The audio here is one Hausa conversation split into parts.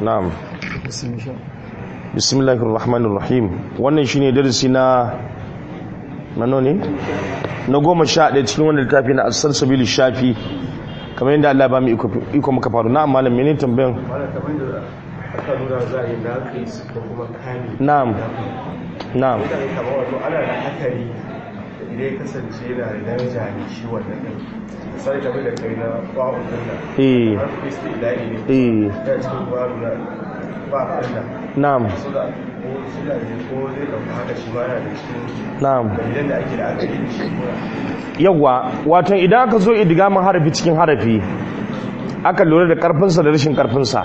na'am bismillahir rahmanir rahim wannan shine darasi na nano ne na goma sha ɗaya cikin wannan littafi na asal sabili shafi kamar yadda Allah ba mu iko muka faru na'am malam menene tambayan aka nuna za a yi naƙis ko kuma kani na'am na'am mutane kamar wato ana da hakari idan ya kasance yana da daraja ne shi wannan ɗin misali kamar da kai na ba'u dinna eh har ku isti ilahi ne eh ya cikin ba'u na ba dinna na'am so da ko suna da ko zai ɗauka haka shi ma yana da cikin na'am dalilan da ake da aka yi da shi kuma yawwa wato idan aka zo idgamin harafi cikin harafi aka lura da karfinsa da rashin karfinsa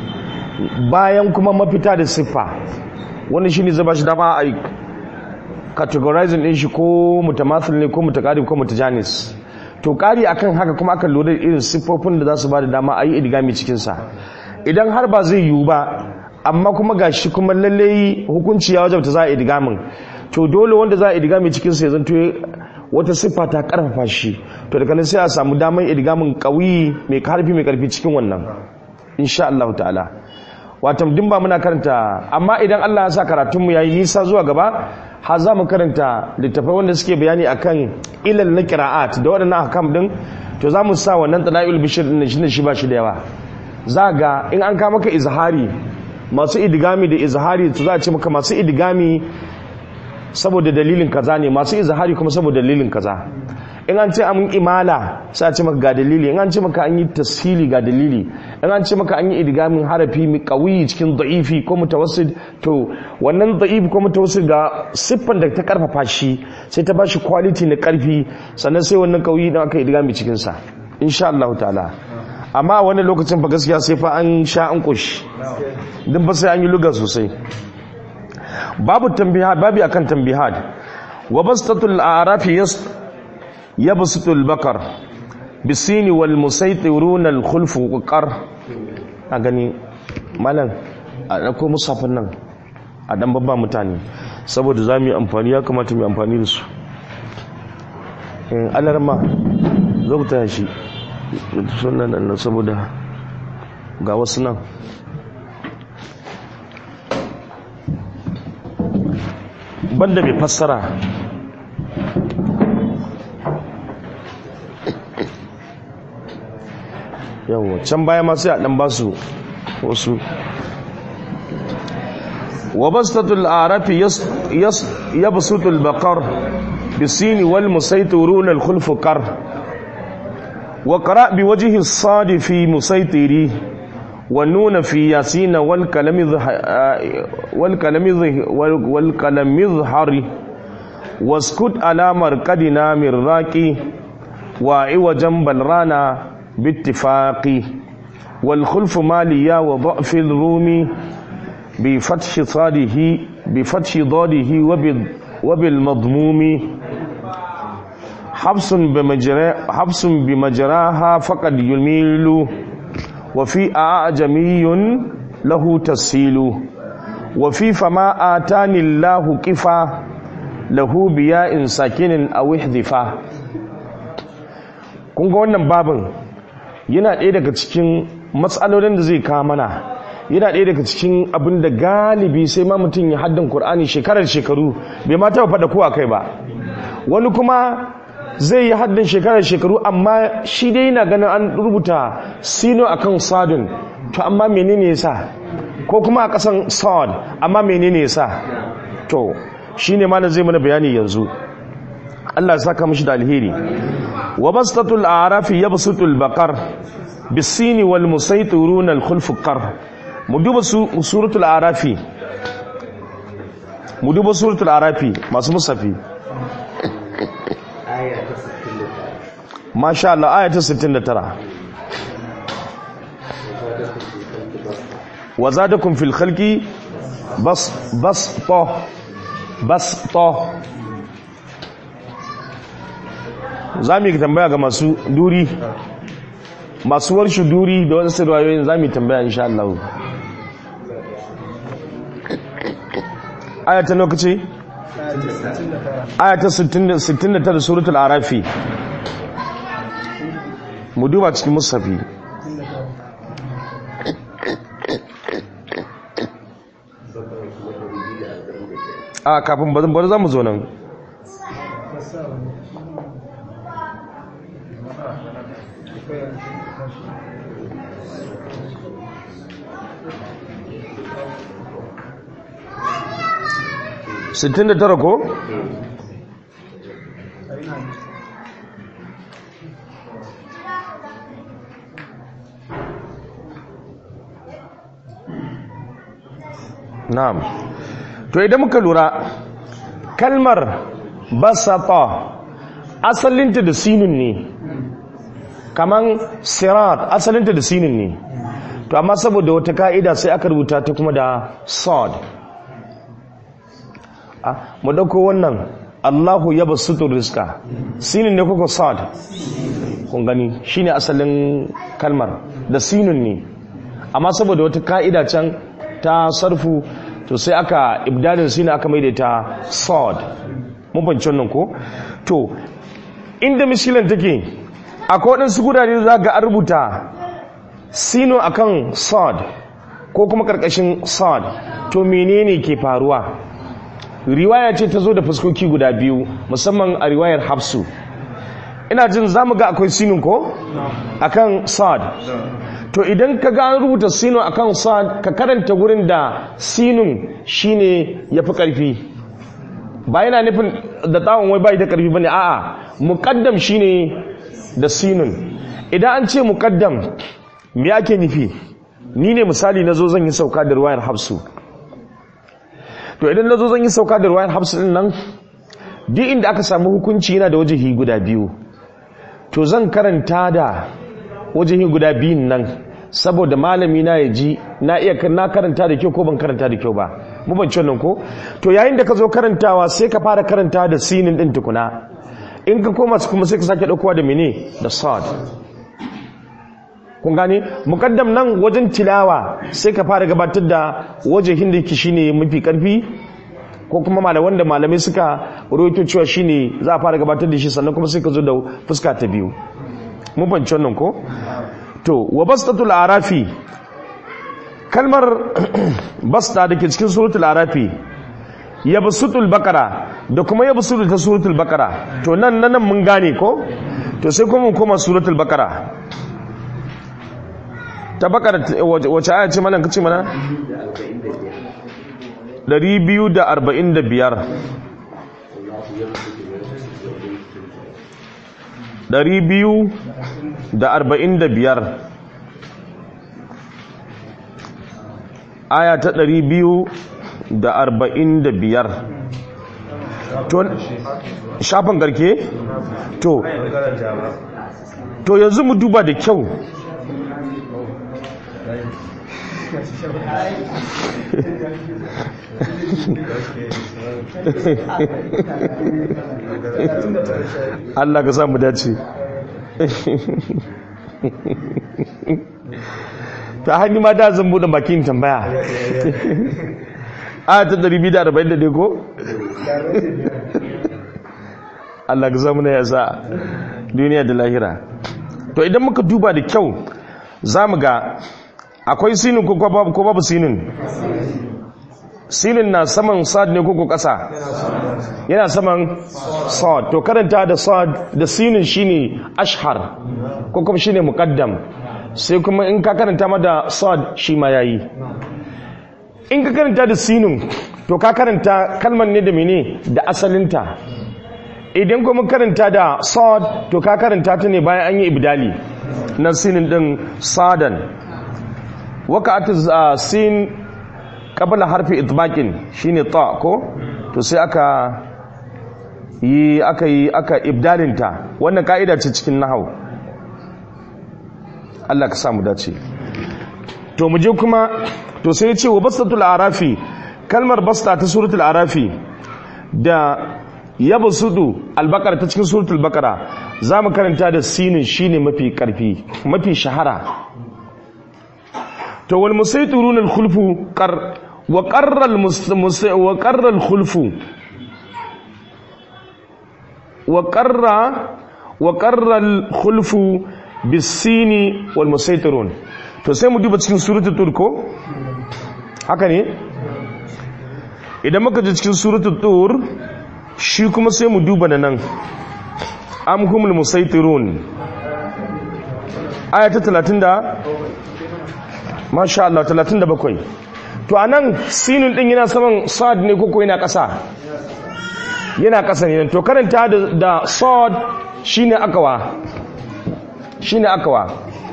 bayan kuma mafita da siffa wani shine zai ba shi dama a categorizing din shi ko mutamathil ne ko mutaqarrib ko mutajanis to kari akan haka kuma aka lura da irin siffofin da za su ba da dama a yi idgami cikin sa idan har ba zai yiwu ba amma kuma gashi kuma lalle hukunci ya wajabta za a idgamin to dole wanda za a idgami cikin sa ya zanto wata siffa ta karfafa shi to daga nan sai a samu damar idgamin qawi mai karfi mai karfi cikin wannan insha Allah ta'ala wato din ba muna karanta amma idan Allah ya sa karatun mu yayi nisa zuwa gaba har za mu karanta littafai wanda suke bayani akan ilal na qira'at da waɗannan ahkam din to za mu sa wannan talail bishir din shi ne shi ba shi da yawa za ga in an ka maka izhari masu idgami da izhari to za a ce maka masu idgami saboda dalilin kaza ne masu izhari kuma saboda dalilin kaza in an ce an imala sai a ce maka ga dalili in an ce maka an yi tashili ga dalili in an ce maka an yi idgamin harafi mai qawi cikin da'ifi ko mutawassid to wannan da'ifi ko mutawassid ga siffan da ta karfafa shi sai ta bashi quality na karfi sannan sai wannan qawi din aka idgami cikin sa insha Allah ta'ala amma wani lokacin fa gaskiya sai fa an sha an kushi din ba sai an yi luga sosai babu tambihat babi akan tambihat wa bastatul a'rafi yas yabsutul bakar bisini wal musaytiruna al khulf qar a gani malam a dauko musafin nan a dan babba mutane saboda zamu yi amfani ya kamata mu yi amfani da su in alarma zo ku taya shi sunan nan saboda ga wasu nan banda mai fassara yawon can baya ma sai a dan basu wasu wa bastatul arafi yabsutul baqar bisini wal musaytiruna al khulf qar wa qara bi wajhi as-sad fi musaytiri wa nun fi yasin wal kalam wal kalam wal kalam izhari waskut ala marqadina min raqi wa iwajan balrana باتفاق والخلف ماليا وضعف الرومي بفتح صاده بفتح ضاده وبالمضموم حبس بمجرى حبس بمجراها فقد يميل وفي أعجمي له تسهيل وفي فما آتاني الله كفا له بياء ساكن أو احذفا kun ga wannan babin yana ɗaya daga cikin matsalolin da zai kawo mana yana ɗaya daga cikin abin da galibi sai ma mutum ya haddan Kur'ani shekarar shekaru bai ma taɓa faɗa kowa kai ba wani kuma zai yi haddan shekarar shekaru amma shi dai yana ganin an rubuta sino akan sadun to amma menene yasa ko kuma a ƙasan sad amma menene yasa to shine ma zai mana bayani yanzu Allah ya saka mishi da alheri wa bastatul a'rafi yabsutul baqar bisini wal musaytiruna al khulf qar mu duba suratul a'rafi mu duba suratul a'rafi masu musafi masha Allah aya ta 69 wa zadakum fil khalqi bas bas to bas to za mu yi tambaya ga masu duri masu warshi duri da wasu sirwayoyin za mu yi tambaya insha Allah ayata lokaci ayata 69 suratul arafi mu duba cikin musafi a kafin bazan bari za mu zo nan sittin da tara ko? na'am to idan muka lura kalmar basata asalinta da sinin ne kaman sirat asalinta da sinin ne to amma saboda wata ka'ida sai aka rubuta ta kuma da sod mu dauko wannan Allahu ya basutu rizqa sinin ne kuka sod kun gani shine asalin kalmar da sinin ne amma saboda wata ka'ida can ta sarfu to sai aka ibdalin sinin aka maida ta sod mun fahimci wannan ko to inda mishilan take akwai waɗansu gudane za ga an rubuta sino akan sod ko kuma ƙarƙashin sod to menene ke faruwa riwaya ce ta zo da fuskoki guda biyu musamman a riwayar hafsu ina jin za mu ga akwai sinin ko akan sod to idan ka ga an rubuta sino akan sod ka karanta gurin da sinun shine ya fi ƙarfi ba yana nufin da tsawon wai bai da ƙarfi ba ne a'a muƙaddam shine da sinun idan an ce muƙaddam me ake nufi ni ne misali na zo zan yi sauka da ruwayar hafsu to idan na zo zan yi sauka da ruwayar hafsu din nan duk inda aka samu hukunci yana da wajihi guda biyu to zan karanta da wajihi guda biyun nan saboda malami na ya ji na iya na karanta da kyau ko ban karanta da kyau ba mu ban wannan ko to yayin da ka zo karantawa sai ka fara karanta da sinin din tukuna in ka koma kuma sai ka sake daukowa da mene da sad kun gane mukaddam nan wajen tilawa sai ka fara gabatar da wajehin da yake shine mafi karfi ko kuma malaman da malamai suka rawaito cewa shine za a fara gabatar da shi sannan kuma sai ka zo da fuska ta biyu mun fahimci wannan ko to wa bastatul arafi kalmar basta da ke cikin suratul arafi ya basutul bakara da kuma ya basutul ta suratul bakara to nan nan mun gane ko to sai kuma mun koma suratul bakara ta bakara wace aya ce malam kace mana 245 245 aya ta 245 to shafin garke to to yanzu mu duba da kyau Allah ka samu dace ta hannu ma da zan buɗe bakin tambaya a ta 240 ko? Allah ka samu na yasa duniya da lahira to idan muka duba da kyau za mu ga akwai sinin ko babu sinin sinin na saman sad ne koko ƙasa yana saman sad to karanta da sad da sinin shine ashhar ko kuma shine muqaddam sai kuma in ka karanta ma da sad shi ma yayi in ka karanta da sinin to ka karanta kalmar ne da mene da asalinta idan kuma karanta da sad to ka karanta ta ne bayan an yi ibdali na sinin din sadan waka sin kabla harfi itbaqin shine ta ko to sai aka yi aka yi aka ibdalinta wannan ka'ida ce cikin nahau Allah ka samu dace to mu je kuma to sai ya ce wa bastatul arafi kalmar basta ta suratul arafi da yabsudu albaqara ta cikin suratul baqara zamu karanta da sinin shine mafi karfi mafi shahara to wal musaytirun al khulfu qar wa qarra al wa qarra al khulfu wa qarra wa qarra al khulfu bis sini wal musaytirun to sai mu duba cikin suratul turko haka ne idan muka ji cikin suratul tur shi kuma sai mu duba da nan am humul musaitirun aya ta 30 da masha Allah 37 to anan sinin din yana saman sad ne koko yana ƙasa yana ƙasa ne to karanta da, da sad shine akawa shine akawa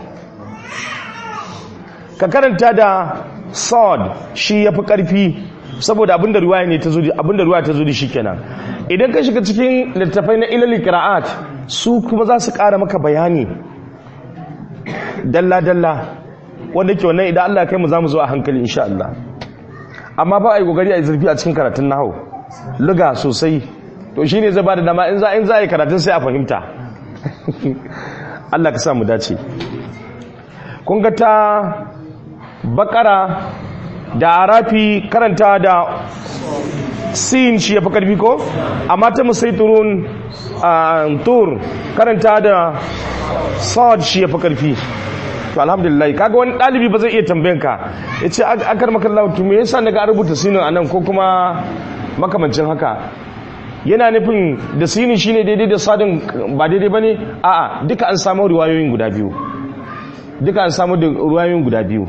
ka karanta da sad shi yafi ƙarfi saboda abinda ruwaya ne ta zo abinda ruwaya ta zo da shi kenan idan ka shiga cikin littafai na ilal qira'at su kuma za su ƙara maka bayani dalla dalla wanda ke wannan idan Allah ya kai mu zamu zo a hankali insha Allah amma ba a yi kokari a yi zurfi a cikin karatun nahau luga sosai to shine zai ba da dama in za in za a yi karatun sai a fahimta Allah ka sa mu dace kun ga ta bakara da arafi karanta da sin shi ya fi karfi ko amma ta musaiturun tur karanta da sa'ad shi ya fi karfi to alhamdulillah kaga wani ɗalibi ba zai iya tambayan ka ya ce akar makallahu to me yasa daga rubuta sinin anan ko kuma makamancin haka yana nufin da sinin shine daidai da sadin ba daidai bane a'a duka an samu riwayoyin guda biyu duka an samu riwayoyin guda biyu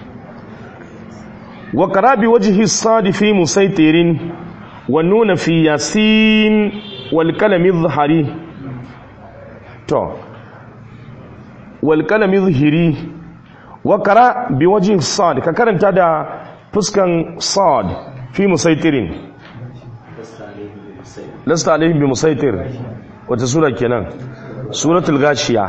wa qarabi wajhi sad fi musaitirin wa nuna fi yasin wal kalami dhahari to wal kalami dhahiri wa qara bi wajhi sad ka karanta da fuskan sad fi musaitirin lasta alaihim bi musaitir wata sura kenan suratul gashiya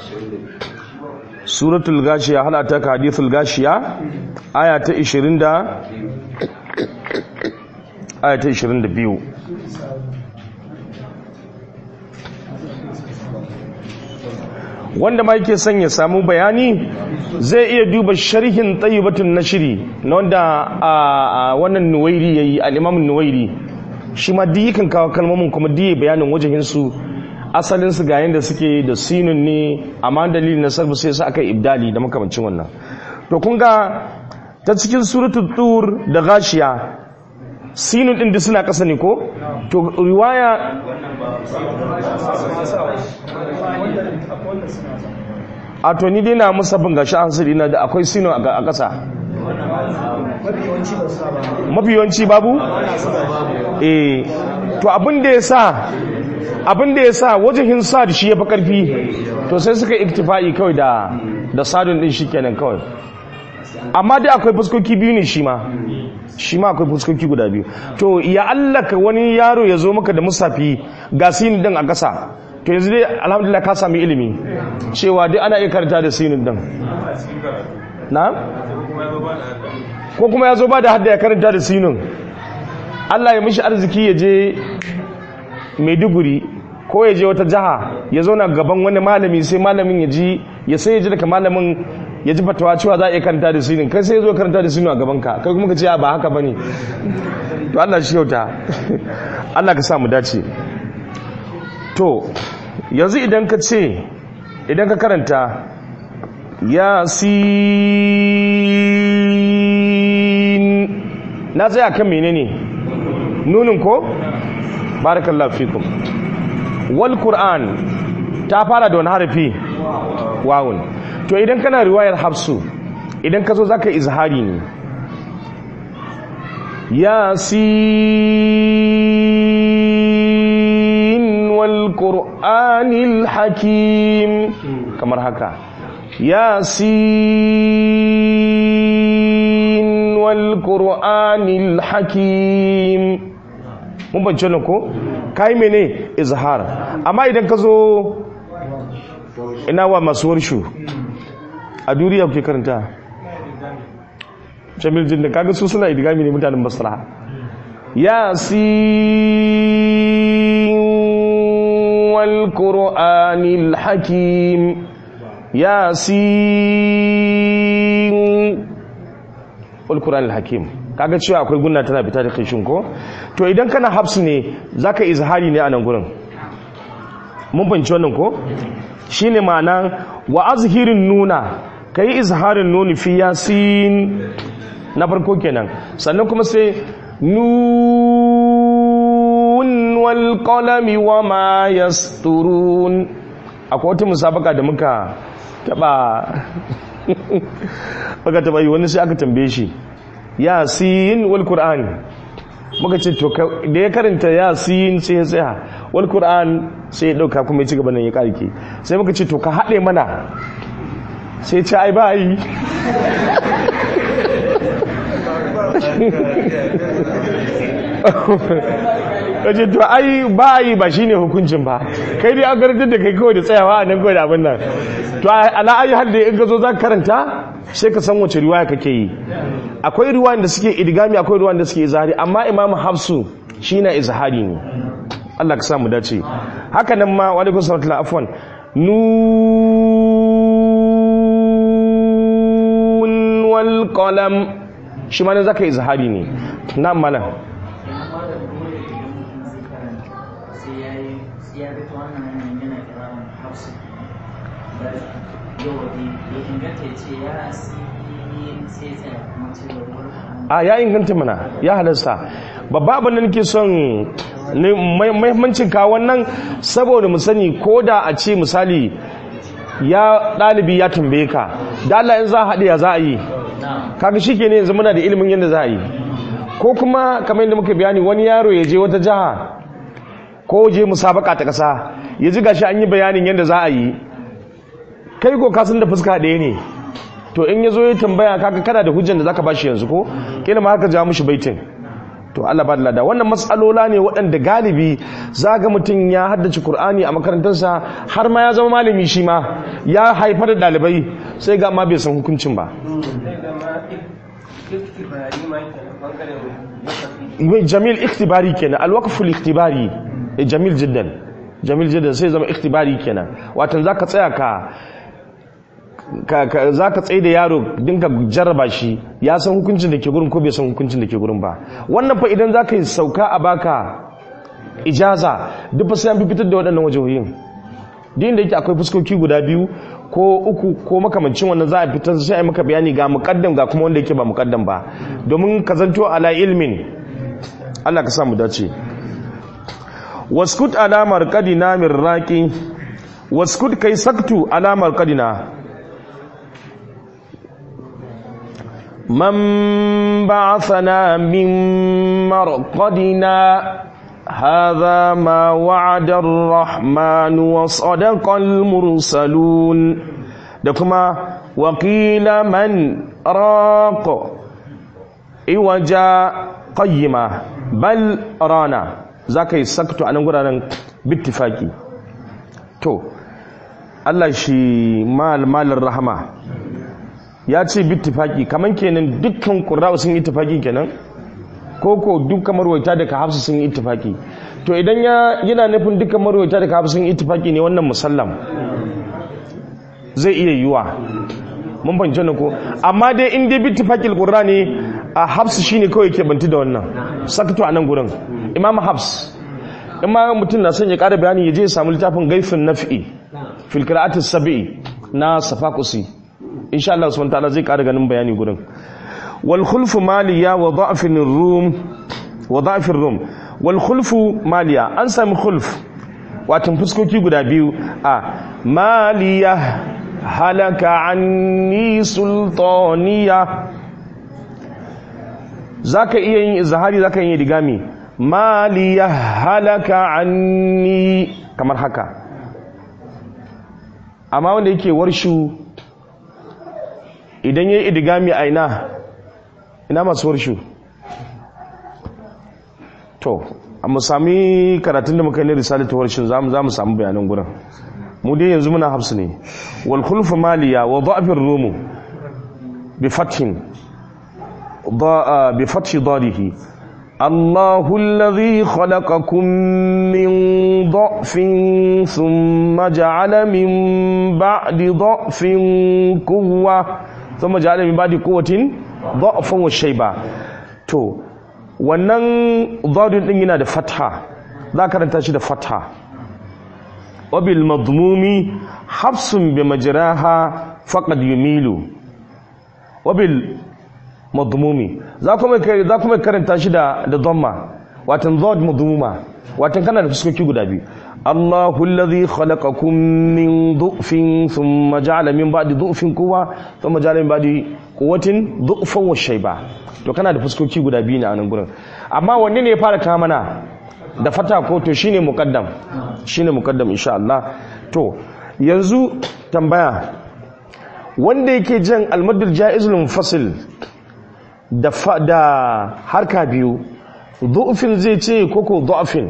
suratul gashiya halata ka hadithul gashiya aya ta 20 da aya ta 22 wanda ma yake son ya samu bayani zai iya duba sharhin tayyibatun nashiri na wanda a wannan nuwairi yayi al-imam nuwairi shi ma duk yakan kawo kalmomin kuma duk bayanin wajahinsu asalinsu ga yadda suke da sinun ne amma dalilin na sarfi sai su aka ibdali da makamancin wannan to kun ga ta cikin suratul tur da gashiya sinun din duk suna kasa ne ko to riwaya a to ni dai na musabin gashi an sirri na da akwai sinun a kasa mafi yawanci babu eh to abin da ya sa abin da ya sa wajihin sad shi ya fi karfi to sai suka iktifa'i kawai da da sadun din shi kenan kawai amma dai akwai fuskoki biyu ne shi ma shi ma akwai fuskoki guda biyu to ya allaka wani yaro ya zo maka da musafi ga sinin din a ƙasa to yanzu dai alhamdulillah ka sami ilimi cewa dai ana iya karanta da sinin din na ko kuma ya zo ba da hadda ya karanta da sinin Allah ya mishi arziki ya je maiduguri ko ya je wata jiha ya zauna gaban wani malami sai malamin ya ji ya sai ya ji daga malamin ya ji fatawa cewa za a iya karanta da sinin kai sai ya zo karanta da sinin a gabanka kai kuma ka ce ba haka ba ne to Allah shi yauta Allah ka sa mu dace to yanzu idan ka ce idan ka karanta yasin na tsaya kan menene nunin ko barakallahu fikum wal qur'an ta fara da wani harafi wawun to idan kana riwayar hafsu idan ka zo zaka izhari ne yasin wal qur'anil hakim kamar haka yasin wal qur'anil hakim mun bance ne ko kai mene izhar amma idan ka zo ina wa masu warshu a duniya ke karanta jamil jinda kaga su suna idigami ne mutanen basra yasin wal qur'anil hakim yasin wal qur'anil hakim kaga cewa akwai gunna tana fita da kishin ko to idan kana hafsu ne zaka izhari ne a nan gurin mun fahimci wannan ko shine ma'ana wa azhirin nuna kai izharin nuni fi yasin na farko kenan sannan kuma sai nun wal qalami wama yasturun akwai wata musabaka da muka taba muka taba yi wani sai aka tambaye shi yasin wal qur'an muka ce to da ya karanta yasin sai ya tsaya wal qur'an sai ya dauka kuma ya ci gaba nan ya karke sai muka ce to ka hade mana sai ce ai ba yi kace to ai ba yi ba shine hukuncin ba kai dai an garantar da kai kawai da tsayawa a nan kawai da abin nan to ala ayi har da in ka zo za ka karanta sai ka san wace riwaya kake yi akwai riwayan da suke idgami akwai riwayan da suke izhari amma imam hafsu shi na izhari ne Allah ka sa mu dace haka nan ma wa alaikum salatu afwan nun wal qalam shi ma ne zaka izhari ne na mana a ya inganta mana ya halasta babba abin da nake son mahimmancin kawo wannan saboda mu sani ko da a ce misali ya ɗalibi ya tambaye ka da Allah in za a haɗe ya za a yi kaga shi ke ne yanzu muna da ilimin yadda za a yi ko kuma kamar yadda muka bayani wani yaro ya je wata jiha ko je musabaka ta ƙasa ya ji gashi an yi bayanin yadda za a yi kai ko kasan da fuska ɗaya ne to in ya zo ya tambaya kaga kana da hujjan da zaka bashi yanzu ko kila ma haka ja mushi baitin to Allah ba da lada wannan matsalola ne waɗanda galibi zaga mutum ya haddace Kur'ani a makarantarsa har ma ya zama malami shi ma ya haifar da ɗalibai sai ga ma bai san hukuncin ba jamil ikhtibari kenan alwaqful ikhtibari jamil jiddan jamil jiddan sai zama ikhtibari kenan watan zaka tsaya ka za ka tsaye da yaro dinka jarraba shi ya san hukuncin da ke gurin ko bai san hukuncin da ke gurin ba wannan fa idan za ka yi sauka a baka ijaza duk fa sai an fitar da waɗannan wajehoyin din da yake akwai fuskoki guda biyu ko uku ko makamancin wannan za a fitar sai a yi maka bayani ga muƙaddam ga kuma wanda yake ba muƙaddam ba domin ka zanto ala ilmin Allah ka sa mu dace waskut alamar kadina min raqi waskut kai saktu alamar kadina من بعثنا من مرقدنا هذا ما وعد الرحمن وصدق المرسلون دكما وقيل من راق إوجا قيمة بل رانا ذاك سكت عن قرانا باتفاقي تو الله شي مال مال الرحمه ya ce bittifaki kaman kenan dukkan ƙura'u sun yi ittifaki kenan ko ko dukkan marwaita daga hafsu sun yi ittifaki to idan ya yana nufin dukkan marwaita daga hafsu sun yi ittifaki ne wannan musallam zai iya yiwa mun fahimci wannan ko amma dai in dai bittifakil qurra ne a hafsu shine kawai ke banti da wannan sakatu a nan gurin imam hafs in ma mutum na son ya ƙara bayani ya je ya samu littafin gaifin naf'i fil qira'atis sab'i na safaqusi insha Allah subhanahu ta'ala zai ƙara ganin bayani gurin wal khulfu maliya wa da'fin rum wa da'fin rum wal khulfu maliya an sami khulf watan fuskoki guda biyu a maliya halaka anni sultaniya zaka iya yin izhari zaka yin digami maliya halaka anni kamar haka amma wanda yake warshu idan ya yi idigami a ina ina masu warshu to a mu sami karatun da muka yi na risali ta warshin za mu samu bayanan gurin mu dai yanzu muna hafsu ne wal khulfu maliya wa da'fir rumu bi fathin bi fathi darihi الله الذي خلقكم من ضعف ثم جعل من بعد ضعف قوة ثم جعل من بعد قوة ضعفا والشيبة تو wannan zadun din yana da fatha za karanta shi da fatha wabil madmumi hafsun bi majraha faqad yumilu wabil madmumi za kuma za kuma karanta shi da da dhamma watan zod madmuma watan kana da fuskoki guda biyu Allahu alladhi khalaqakum min du'fin thumma ja'ala min ba'di du'fin quwwa thumma ja'ala min ba'di quwwatin du'fan wa shayba to kana da fuskoki guda biyu ne a nan gurin amma wanne ne ya fara kawo mana da fata ko to shine muqaddam shine muqaddam insha Allah to yanzu tambaya wanda yake jan almadul jaizul munfasil da da harka biyu du'fin zai ce koko du'fin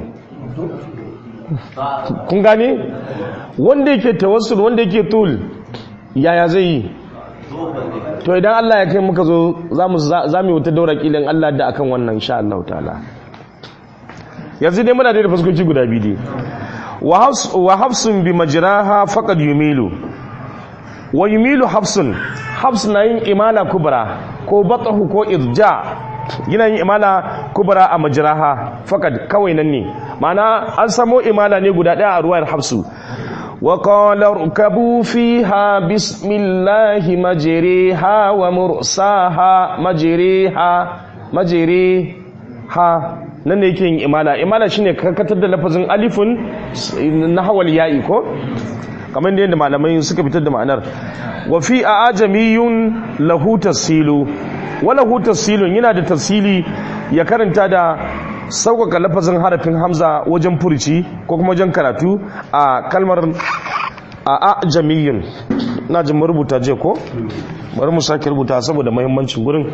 kun gane wanda yake tawassul wanda yake tul yaya zai yi to idan Allah ya kai muka zo za mu yi wata daura kilin Allah da akan wannan insha Allah ta'ala yanzu dai muna da fuskoki guda biyu dai wa hafsun bi majraha faqad yumilu wa yumilu hafsun hafs na yin imala kubra ko batahu ko irja yana yin imala kubra a majraha faqad kawai nan ne ma'ana an samo imala ne guda daya a ruwayar hafsu وقال اركبوا فيها بسم الله مجريها ومرساها مجريها مجريها nan ne yake yin imala imala shine karkatar da lafazin alifun na hawal ya'i ko kamar da yadda malamai suka fitar da ma'anar wa fi ajamiyun lahu tasilu wa lahu tasilun yana da tasili ya karanta da sauƙaƙa lafazin harafin hamza wajen furci ko kuma wajen karatu a kalmar a ajamiyun na jin rubuta je ko bari mu sake rubuta saboda muhimmancin gurin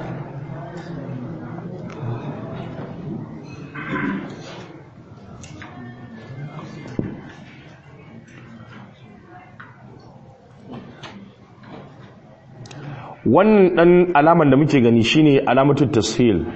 wannan dan alaman da muke gani shine alamatu tashil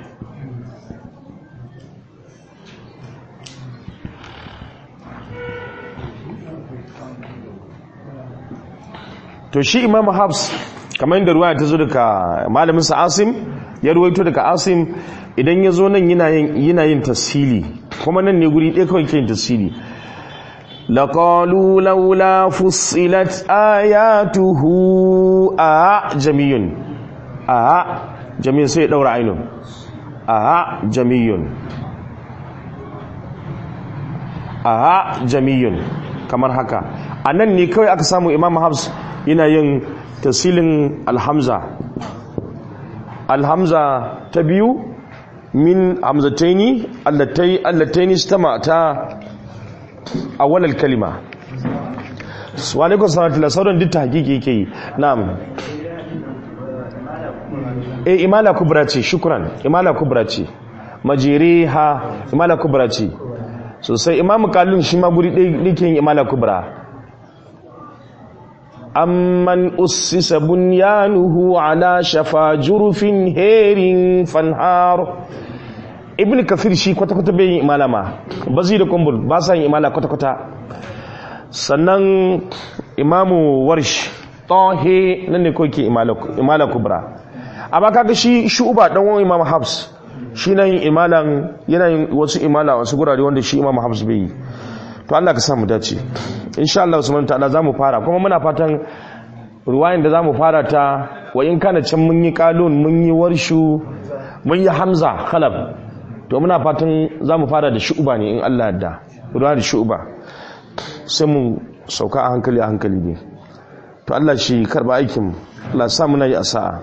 to shi imam habs kamar yadda ruwaya ta zo daga malamin sa asim ya ruwaito daga asim idan ya zo nan yana yin yana yin tasili kuma nan ne guri ɗaya kawai ke yin tasili laqalu laula fussilat ayatuhu a jamiyun a jamiyun sai ya daura ainun a jamiyun a jamiyun kamar haka a nan ne kawai aka samu imam habs yana yin tasilin alhamza alhamza ta biyu min hamzataini allatai allataini stama ta awwalal kalima wa alaikum salatu la sauran duk hakiki yake yi na'am eh imala kubra ce shukran imala kubra ce majiriha imala kubra ce sosai imamu kalun shi ma guri ɗaya ke yin imala kubra amman ussisa bunyanuhu ala shafa jurufin herin fanhar ibn kafir shi kwata-kwata bai yin imala ma bazi da kumbul ba sa yin imala kwata-kwata sannan imamu warsh tahe nan ne kawai ke imala kubra amma kaga shi shu'uba dan wani imamu habs shi na yin imalan yana yin wasu imala wasu gurare wanda shi imamu habs bai yi to Allah ka samu dace insha Allah subhanahu ta'ala zamu fara kuma muna fatan ruwayin da zamu fara ta wa in kana can mun yi qalun mun yi warshu mun yi hamza khalab to muna fatan zamu fara da shu'ba ne in Allah yarda ruwa da shu'ba sai mu sauka a hankali a hankali ne to Allah shi karba aikin Allah sa muna yi a sa'a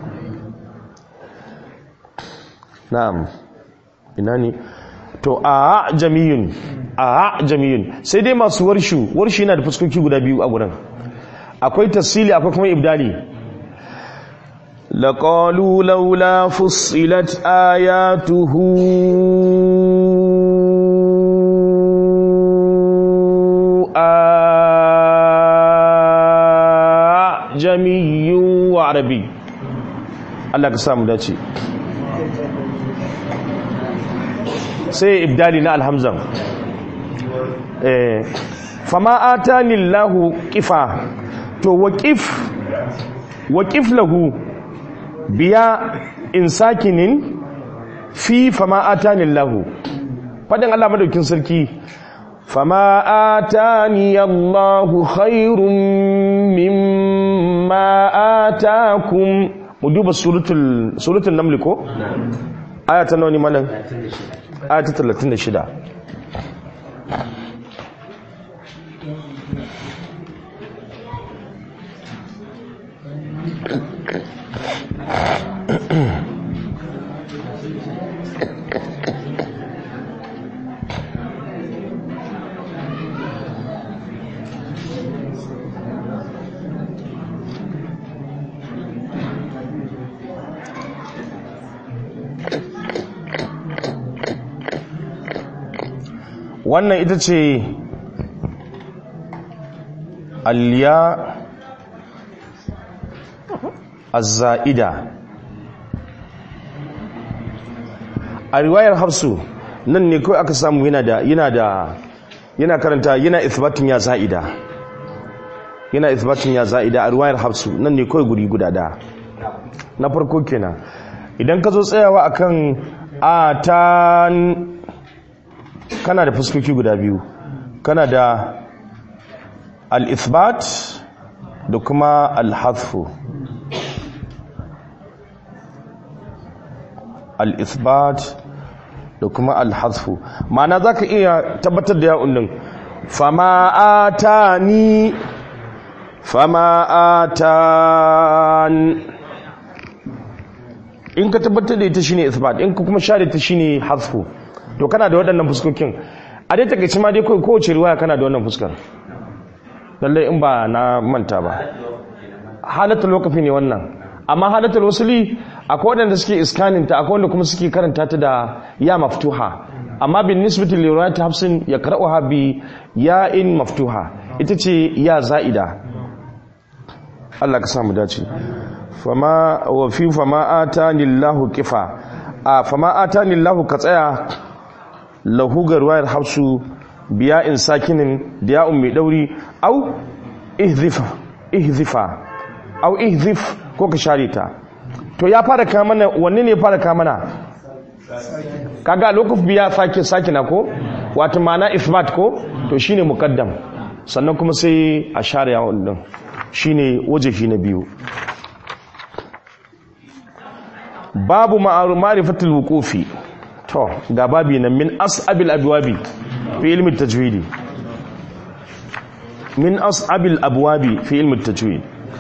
na'am ina ne to a jamiyun a jamiyun sai dai masu warshu warshu yana da fuskoki guda biyu a gurin akwai tasili akwai kuma ibdali laqalu laula fussilat ayatuhu a jamiyyun wa arabi Allah ka samu dace sai ibdali na alhamzan fama atani lahu kifa to waqif waqif lahu biya in sakinin fi fama atani lahu fadin Allah madaukin sarki fama atani Allahu khairum mimma atakum mu duba suratul suratul naml ko aya ta nawa ne malam aya ta 36 wannan ita ce alya azza'ida a riwayar hafsu nan ne kawai aka samu yana da yana da yana karanta yana ithbatin ya za'ida yana ithbatin ya za'ida a riwayar hafsu nan ne kawai guri guda da na farko kenan idan ka zo tsayawa akan atan kana da fuskoki guda biyu kana da al-ithbat da kuma al-hadfu al-ithbat da kuma al-hadfu ma'ana zaka iya tabbatar da ya'un din fama atani fama atan in ka tabbatar da ita shine ithbat in ka kuma share ta shine hadfu to kana da waɗannan fuskokin a dai takaici ma dai kawai kowace riwaya kana da wannan fuskar lallai in ba na manta ba halatul waqfi ne wannan amma halatul wasuli akwai waɗanda suke iskaninta akwai wanda kuma suke karanta ta da ya maftuha amma bin nisbati li riwayat hafsin ya qara'uha bi ya'in maftuha ita ce ya za'ida Allah ka samu dace fama wa fi fama atani Allahu kifa a fama atani Allahu ka tsaya lahu ga ruwayar hafsu biya in sakinin da ya'un mai dauri au ihzifa ihzifa au ihzif ko ka share ta to ya fara kamana wanne ne ya fara kamana kaga lokuf biya sake sakina ko wato ma'ana isbat ko to shine muqaddam sannan kuma sai a share yawon din shine wajehi na biyu babu ma'arifatul wuqufi to ga babi nan min as'abil abwabi fi ilmi tajwidi min as'abil abwabi fi ilmi tajwid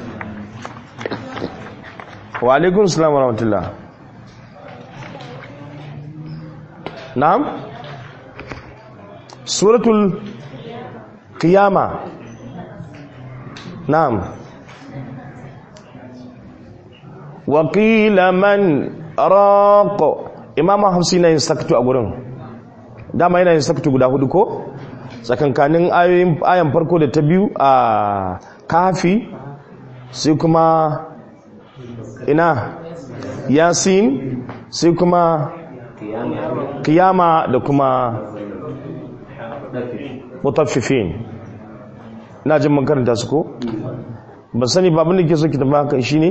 wa alaikum assalam wa rahmatullah na'am suratul qiyama na'am wa qila man raqa imam hafsi na yin sakatu a gurin dama yana yin sakatu guda hudu ko tsakankanin ayoyin ayan farko da ta biyu a kafi sai kuma ina yasin sai kuma kiyama da kuma mutaffifin na jin makaranta su ko ba sani babin da ke so ki tabbata kan shi ne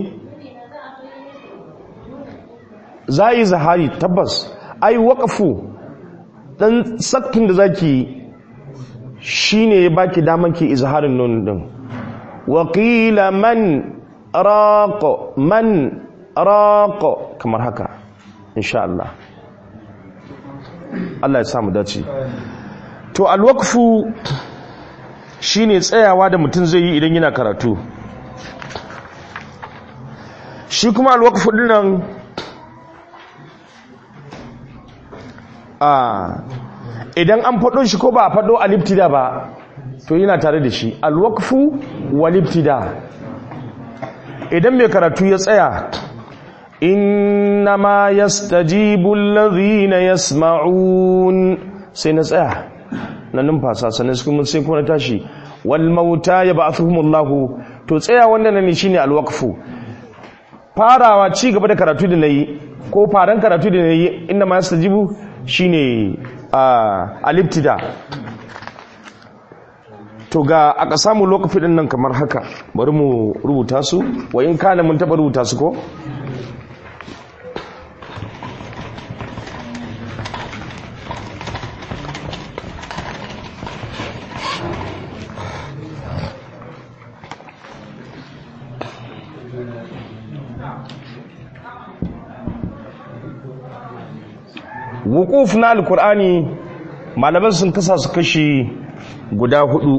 za a yi zahari tabbas ai waƙafu ɗan sakin da za ki shi ne ya baki daman ki izharin nun ɗin waƙila man raƙo man raƙo kamar haka insha Allah Allah ya samu dace to alwakfu shi ne tsayawa da mutum zai yi idan yana karatu shi kuma alwakfu ɗinan idan an faɗo shi ko ba a faɗo alibtida ba to yana tare da shi alwakfu walibtida idan mai karatu ya tsaya innama yastajibu allazina yasma'un sai na tsaya na numfasa sannan kuma sai kuma na tashi wal mauta yab'athuhumullahu to tsaya wannan ne shine alwakfu farawa ci gaba da karatu da nayi ko faran karatu da nayi innama yastajibu shine alibtida to ga aka samu lokaci din nan kamar haka bari mu rubuta su wa in kana mun taba rubuta su ko wukuf na alkur'ani malaman sun kasa su kashi guda hudu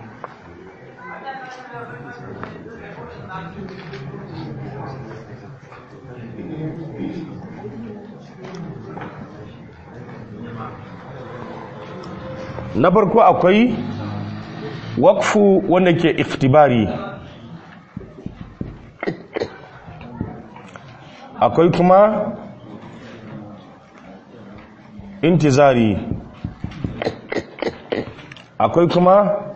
na farko akwai wakfu wanda ke iftibari akwai kuma intizari akwai kuma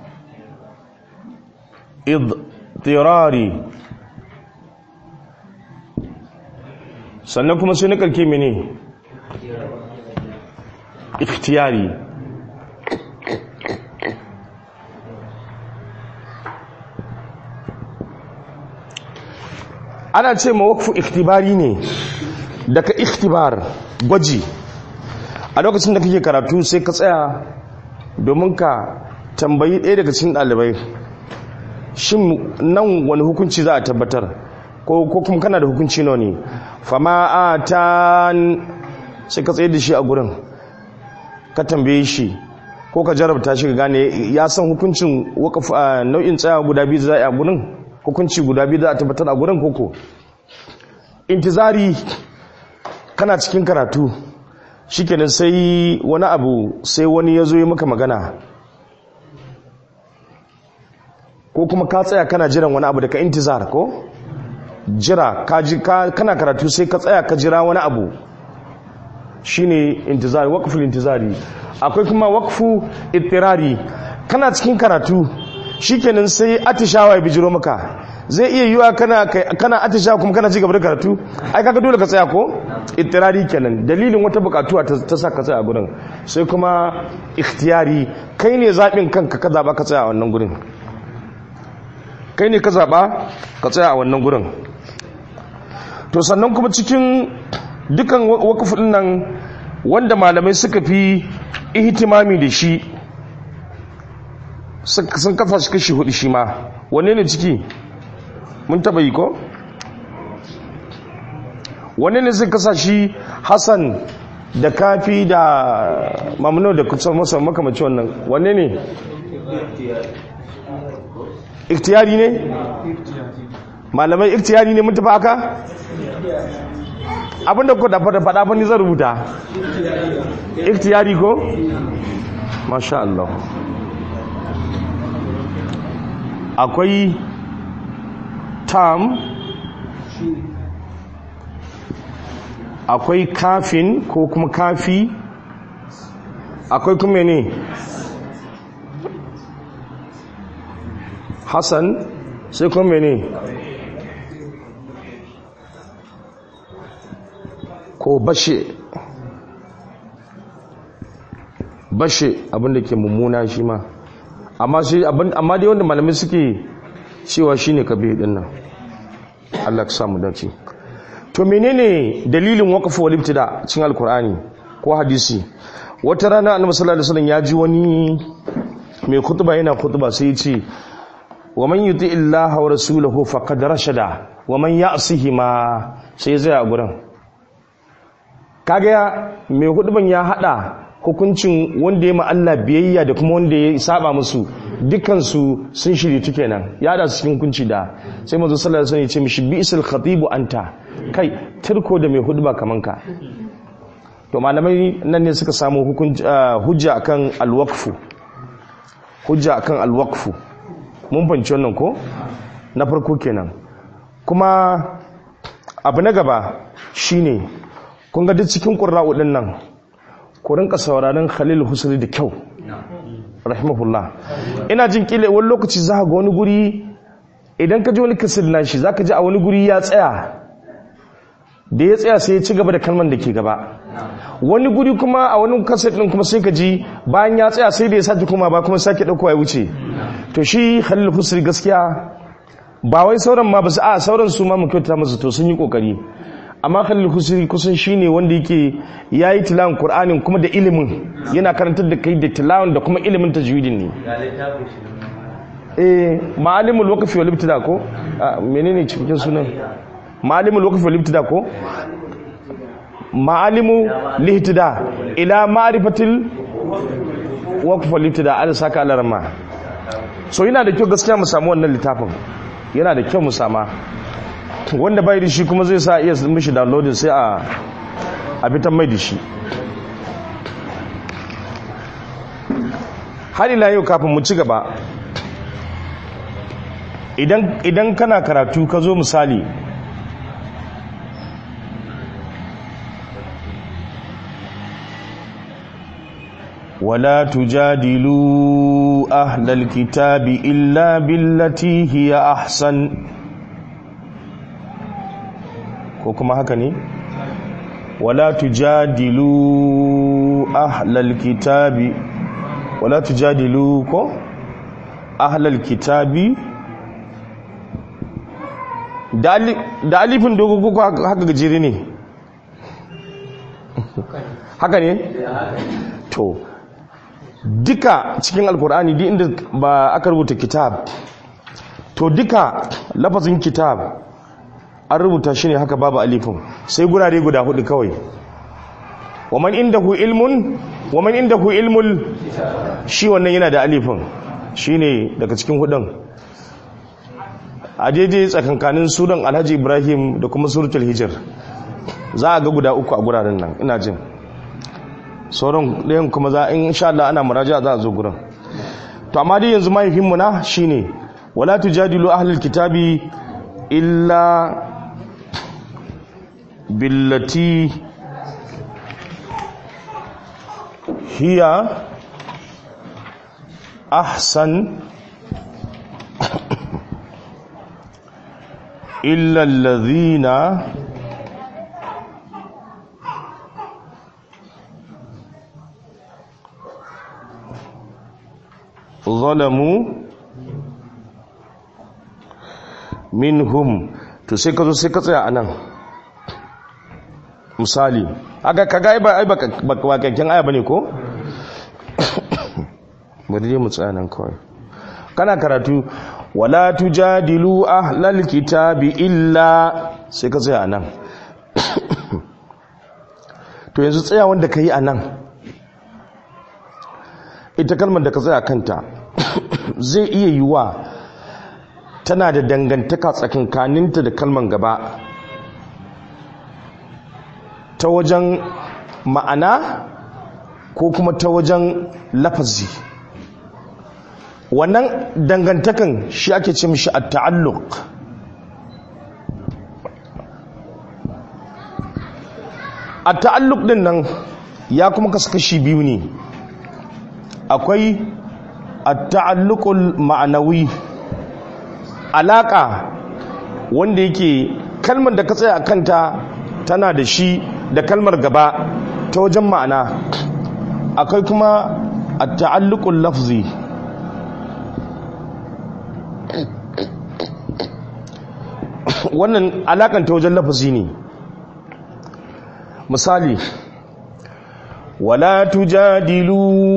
idtirari sannan kuma sai na karke mene ikhtiyari ana ce ma wakfu ikhtibari ne daga ikhtibar gwaji a lokacin da kake karatu sai ka tsaya domin ka tambayi ɗaya daga cikin ɗalibai shin nan wani hukunci za a tabbatar ko kuma kana da hukunci nawa ne fama a ta sai ka tsaye da shi a gurin ka tambaye shi ko ka jarabta shi ka gane ya san hukuncin nau'in tsaya guda biyu za a gurin hukunci guda biyu za a tabbatar a gurin koko intizari kana cikin karatu shikenan sai wani abu sai wani ya zo yi maka magana ko kuma ka tsaya kana jiran wani abu daga intizar ko jira kana karatu sai ka tsaya ka jira wani abu shine intizari waqful intizari akwai kuma waqfu ittirari kana cikin karatu shikenan sai atishawa ya bijiro maka zai iya yiwa kana kana atishawa kuma kana cigaba da karatu ai kaga dole ka tsaya ko ittirari kenan dalilin wata bukatuwa ta sa ka tsaya a gurin sai kuma ikhtiyari kai ne zabin kanka ka zaba ka tsaya a wannan gurin kai ne ka zaba ka tsaya a wannan gurin to sannan kuma cikin dukan wakafin nan wanda malamai suka fi ihtimami da shi sun kafa shi kashi hudu shi ma wanne ne ciki mun taba yi ko wanne ne sun kasa shi hassan da kafi da mamunu da kusa masa makamaci wannan wanne ne iktiyari ne malamai iktiyari ne mun tafi aka abinda ku da faɗa fa ni zan rubuta iktiyari ko masha Allah akwai tam akwai kafin ko kuma kafi akwai kuma ne hassan sai kuma ne ko bashe bashe abinda ke mummuna shi ma amma shi amma dai wanda malamai suke cewa shine kabe din nan Allah ka samu dace to menene dalilin waqf wal ibtida cikin alqur'ani ko hadisi wata rana annabi sallallahu alaihi wasallam ya ji wani mai khutba yana khutba sai ya ce wa man yuti illaha wa rasulahu faqad rashada wa man ya'sihi ma sai zai a gurin kaga mai khutban ya hada hukuncin wanda ya Allah biyayya da kuma wanda ya saba musu dukansu sun shirye tu kenan ya da su cikin hukunci da sai manzo sallallahu alaihi wasallam ya ce mishi bi'sal khatibu anta kai turko da mai hudba kaman ka to malamai nan ne suka samu hukunci hujja akan alwaqfu hujja akan alwaqfu mun fanci wannan ko na farko kenan kuma abu na gaba shine kun ga duk cikin qurra'u din nan ku rinka sauraron Khalil Husri da kyau rahimahullah ina jin kile wani lokaci za ga wani guri idan ka ji wani kasir nashi za ka ji a wani guri ya tsaya da ya tsaya sai ya ci gaba da kalman da ke gaba wani guri kuma a wani kasir din kuma sai ka ji bayan ya tsaya sai da ya sake kuma ba kuma sake ɗauko ya wuce to shi Khalil Husri gaskiya ba wai sauran ma ba su a sauran su ma mu kyauta musu to sun yi kokari amma khalil husri kusan shine wanda yake yayi tilawan qur'anin kuma da ilimin yana karantar da kai da tilawan da kuma ilimin tajwidin ne eh ma'alimul waqfi wal ibtida ko menene cikin sunan ma'alimul waqfi wal ibtida ko ma'alimu lihtida ila ma'rifatil waqf wal ibtida al saka alarma so yana da kyau gaskiya mu samu wannan littafin yana da kyau mu sama wanda bai da shi kuma zai sa iya mishi downloading sai a a fitan mai da shi har ila yau kafin mu ci gaba idan idan kana karatu ka zo misali ولا تجادلوا أهل الكتاب إلا بالتي هي أحسن كوكما هكني ولا تجادلوا أهل الكتاب ولا تجادلوا كو أهل الكتاب da alifin dogo ko haka gajere ne haka ne to duka cikin alkur'ani duk inda ba aka rubuta kitab to duka lafazin kitab an rubuta shi ne haka babu alifin sai gurare guda hudu kawai waman indahu ilmun waman indahu ilmul shi wannan yana da alifin shine daga cikin hudun a daidai tsakankanin suran alhaji ibrahim da kuma suratul hijir za a ga guda uku a guraren nan ina jin sauran ɗayan kuma za in sha Allah ana muraja za a zo gurin to amma dai yanzu mahaifinmu na shine wala tujadilu ahlul kitabi illa billati hiya ahsan illa alladhina zalamu minhum to sai ka zo sai ka tsaya anan misali aka kaga ai ba ai ba bakakken aya bane ko bari dai mu tsaya nan kawai kana karatu wala tujadilu ahlal kitabi illa sai ka tsaya anan to yanzu tsaya wanda kai anan ita kalmar da ka tsaya kanta zai iya yiwa tana da dangantaka tsakankaninta da kalmar gaba ta wajen ma'ana ko kuma ta wajen lafazi wannan dangantakan shi ake ce mishi a ta'alluq a ta'alluq din nan ya kuma kasu kashi biyu ne akwai at-ta'alluqul ma'anawi alaka wanda yake kalmar da ka tsaya kanta tana da shi da kalmar gaba ta wajen ma'ana akwai kuma at-ta'alluqul lafzi wannan alakan ta wajen lafazi ne misali wala tujadilu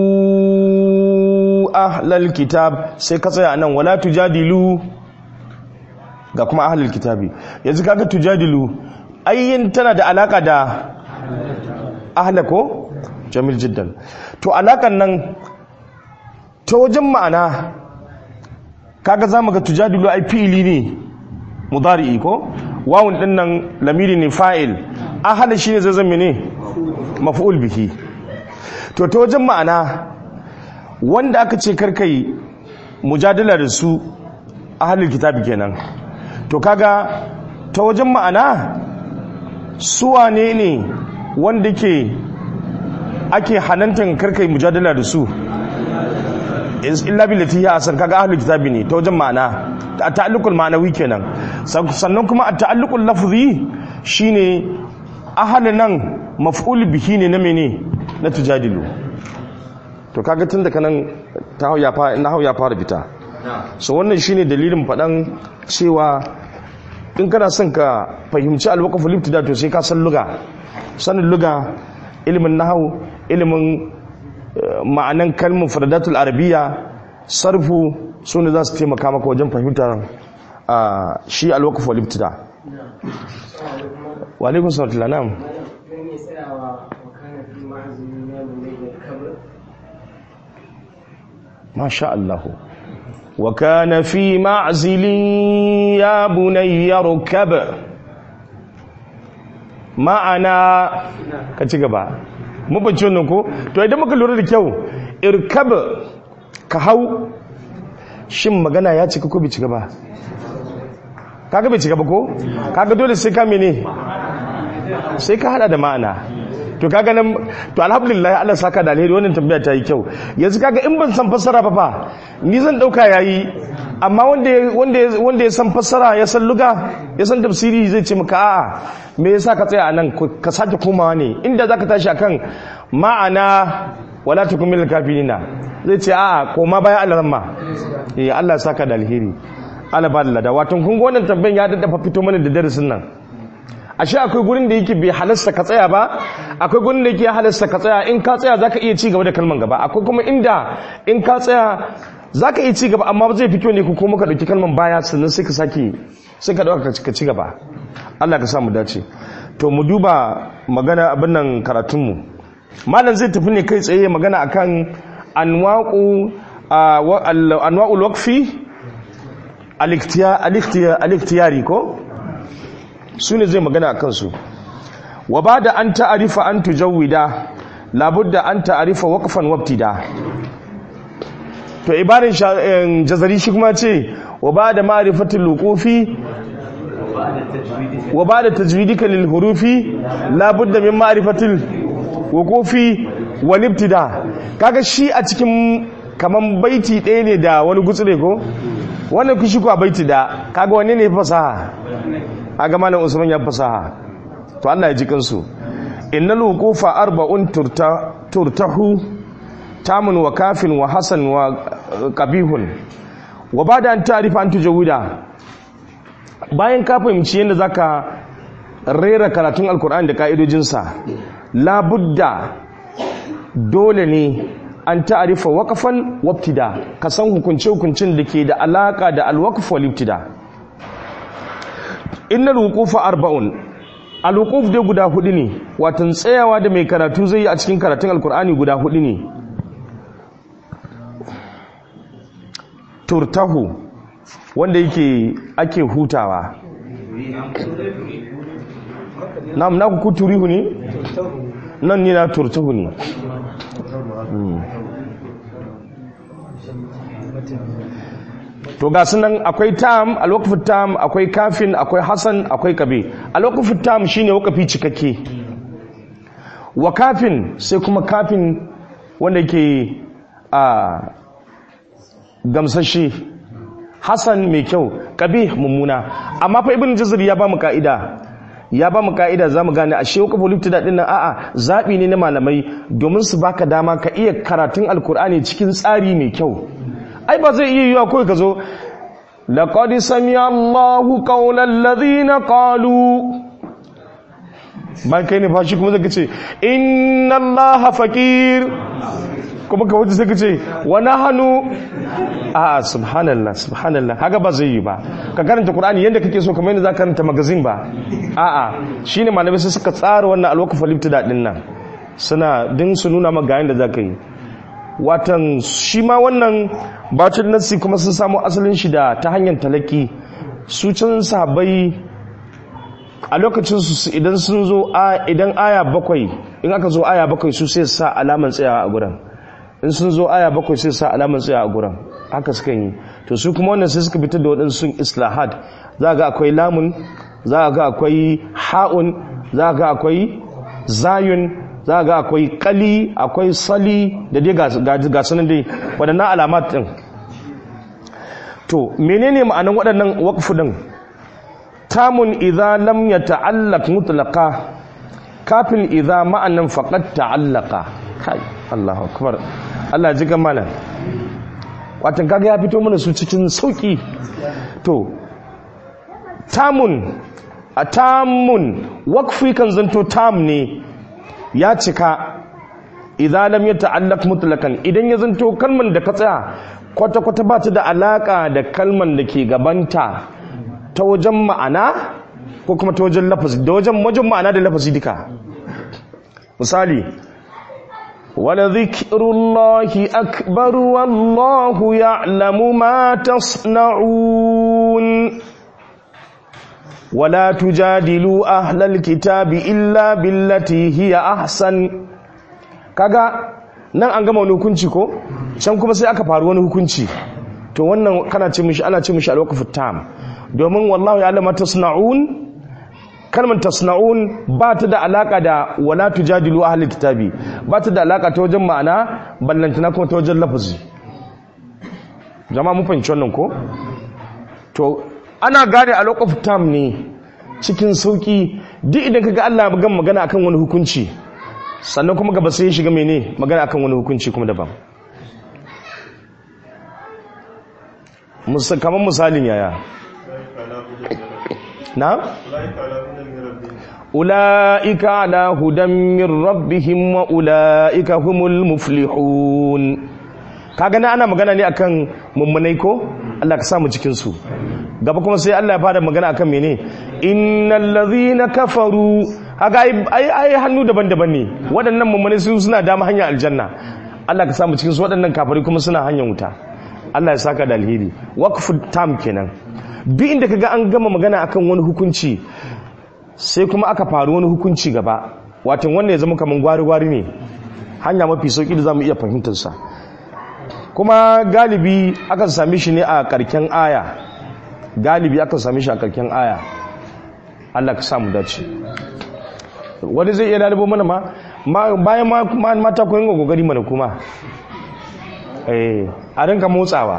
ahlal kitab sai ka tsaya nan wala tujadilu ga kuma ahlal kitabi yanzu kaga tujadilu ayyin tana da alaka da ahla ko jamil jiddan to alakan nan ta wajen ma'ana kaga zamu ga tujadilu ai fi'ili ne mudari'i ko wawun din nan lamiri ne fa'il ahla shine zai zama ne maf'ul bihi to ta wajen ma'ana wanda aka ce karkai mujadala da su ahlul kitabi kenan to kaga ta wajen ma'ana su wane ne wanda ke ake hanantan karkai mujadala da su illa billati ya asan kaga ahlul kitabi ne ta wajen ma'ana a ta'alluqul ma'anawi kenan sannan kuma a ta'alluqul lafzi shine ahalin nan maf'ul bihi ne na mene na tujadilu to kaga tun da kanan ta hau ya fara na hau ya fara fita so wannan shine dalilin faɗan cewa in kana son ka fahimci alwaqaful ibtida to sai ka san luga sanin luga ilimin nahwu ilimin ma'anan kalmar faradatul arabiyya sarfu su ne za su taimaka maka wajen fahimtar shi alwaqaf wal ibtida wa alaikum salam na'am masha Allah wa kana fi ma'zilin ya bunayya rukab ma'ana ka ci gaba mu bace wannan ko to idan muka lura da kyau irkab ka hau shin magana ya cika ko bai cika ba kaga bai cika ba ko kaga dole sai ka mene sai ka hada da ma'ana to kaga nan to alhamdulillah Allah saka da alheri wannan tambaya ta yi kyau yanzu kaga in ban san fassara ba fa ni zan dauka yayi amma wanda wanda wanda ya san fassara ya san luga ya san tafsiri zai ce maka a'a me yasa ka tsaya anan ka sake komawa ne inda zaka tashi akan ma'ana wala tukumil kafirina zai ce a'a koma bayan Allah ramma eh Allah saka da alheri Allah ba da lada wato kun ga wannan tambayan ya daddafa fito mana da darasin nan ashe akwai gurin da yake bai halasta ka tsaya ba akwai gurin da yake halasta ka tsaya in ka tsaya zaka iya ci gaba da kalman gaba akwai kuma inda in ka tsaya zaka iya ci gaba amma zai fi kyau ne ku kuma ka dauki kalman baya sannan sai ka sake sai ka dauka ka ci gaba Allah ka sa mu dace to mu duba magana abin nan karatun mu malam zai tafi ne kai tsaye magana akan anwaqu anwa'ul waqfi al-ikhtiyari ko su ne zai magana a kansu wa ba da an ta'arifa an tujawida labudda an ta'arifa waqfan wabtida to ibarin jazari shi kuma ce wa ba da ma'rifatul luqufi wa ba da tajwidika lil hurufi labudda min ma'rifatul wuqufi wal ibtida kaga shi a cikin kaman baiti ɗaya ne da wani gutsure ko wannan kushi ko a baiti da kaga wani ne fasaha aga malam usman ya fasaha to Allah ya ji kansu innal wuqufa arba'un turta turtahu tamun wa kafin wa hasan wa qabihun wa bada an ta'rifa an tujawida bayan ka fahimci yadda zaka rera karatun alkur'ani da ka'idojinsa labudda dole ne an ta'arifa waqfan wabtida ka san hukunce hukuncin da ke da alaka da alwaqf wal ibtida innal wuqufa arba'un alwuquf dai guda hudu ne watan tsayawa da mai karatu zai yi a cikin karatun alkur'ani guda hudu ne turtahu wanda yake ake hutawa nam na ku turihu ne nan ni na turtahu ne to ga sunan akwai tam a lokacin tam akwai kafin akwai hasan akwai kabe a lokacin tam shine wakafi cikakke wa kafin sai kuma kafin wanda ke a gamsashe hasan mai kyau kabe mummuna amma fa ibn jazir ya ba mu ka'ida ya ba mu ka'ida za mu gane a shi wakafu liftida din nan a'a zaɓi ne na malamai domin su baka dama ka iya karatun alkur'ani cikin tsari mai kyau ai ba zai iya yiwa kawai ka zo laqad sami'a Allahu qawlan ladhina qalu ban kai ne fashi kuma zaka ce inna Allaha faqir kuma ka wuce sai ka ce wa nahnu a subhanallah subhanallah haka ba zai yi ba ka karanta qur'ani yanda kake so kamar yadda zaka karanta magazine ba a'a shine malamai sai suka tsara wannan alwaqf al-ibtida din nan suna din su nuna maka yanda zaka yi watan shi ma wannan batun nassi kuma sun samu asalin shi da ta hanyar talaki su can sahabbai a lokacin su idan sun zo idan aya bakwai in aka zo aya bakwai su sai sa alaman tsayawa a gurin in sun zo aya bakwai sai sa alaman tsayawa a gurin haka suka yi to su kuma wannan sai suka fitar da waɗansu islahat za ga akwai lamun za ga akwai ha'un za ga akwai zayun za ga akwai kali akwai sali da dai ga sunan dai waɗannan alamat ɗin to menene ma'anan waɗannan waƙfu ɗin tamun idza lam ya ta'allaq mutlaqa kafin idza ma'anan faqad ta'allaqa kai Allahu akbar Allah ji ga malam watan kaga ya fito mana su cikin sauki to tamun a tamun waqfi kan zanto tam ne ya cika idan lam yata'allaq mutlaqan idan ya zanto kalman da ka tsaya kwata kwata ba ta da alaka da kalman da ke gabanta ta wajen ma'ana ko kuma ta wajen lafazi da wajen wajen ma'ana da lafazi duka misali wala zikrullahi akbar wallahu ya'lamu ma tasna'un wala tujadilu ahlal kitabi illa billati hiya ahsan kaga nan an gama wani hukunci ko can kuma sai aka faru wani hukunci to wannan kana ce mishi ana ce mishi alwaqfu tam domin wallahu ya'lamu tasna'un kalmar tasna'un ba ta da alaka da wala tujadilu ahli kitabi ba ta da alaka ta wajen ma'ana ballantana kuma ta wajen lafazi jama'a mun fahimci wannan ko to ana gane a lokacin tam ne cikin sauki duk idan kaga Allah ya gama magana akan wani hukunci sannan kuma gaba sai ya shiga mene magana akan wani hukunci kuma daban kamar misalin yaya na ula'ika ala hudan min rabbihim wa ula'ika humul muflihun kaga na ana magana ne akan mummunai ko Allah ka samu cikin su gaba kuma sai Allah ya fara magana akan mene innal ladhina kafaru kaga ai ai hannu daban-daban ne waɗannan mummunai su suna dama hanyar aljanna Allah ka samu cikin su waɗannan kafari kuma suna hanyar wuta Allah ya saka da alheri waqfu tam kenan duk inda kaga an gama magana akan wani hukunci sai kuma aka faru wani hukunci gaba watan wanda ya zama kaman gwari-gwari ne hanya mafi sauki da zamu iya fahimtar sa kuma galibi akan same shi ne a karken aya galibi akan same shi a karken aya Allah ka samu dace wani zai iya lalibo mana ma bayan ma mata ko yin gogari mana kuma eh a rinka motsawa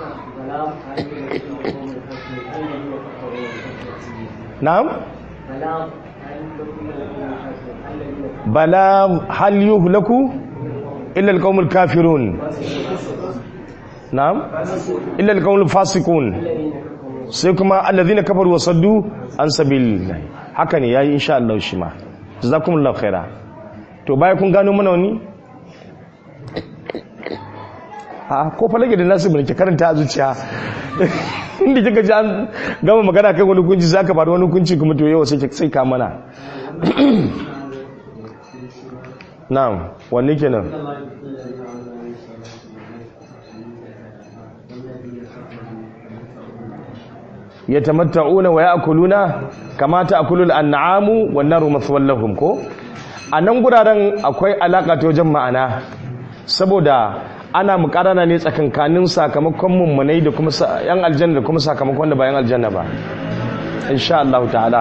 na'am bala hal yuhlaku illa alqaumul kafirun na'am illa alqaumul fasiqun sai kuma alladhina kafaru wa saddu an sabilillah haka ne yayi insha Allah shi ma jazakumullahu khaira to baya kun gano mana wani a ko falage da nasu mulki karanta a zuciya inda kika ji an gama magana kai wani kunci za ka faru wani kunci kuma to yau sai sai ka mana na'am wanne kenan yatamatta'una wa ya'kuluna kama ta'kulul an'amu wan naru mathwal lahum ko anan guraren akwai alaka ta wajen ma'ana saboda ana mukarana ne tsakankanin sakamakon mummunai da kuma yan aljanna da kuma sakamakon da ba yan aljanna ba insha Allah ta'ala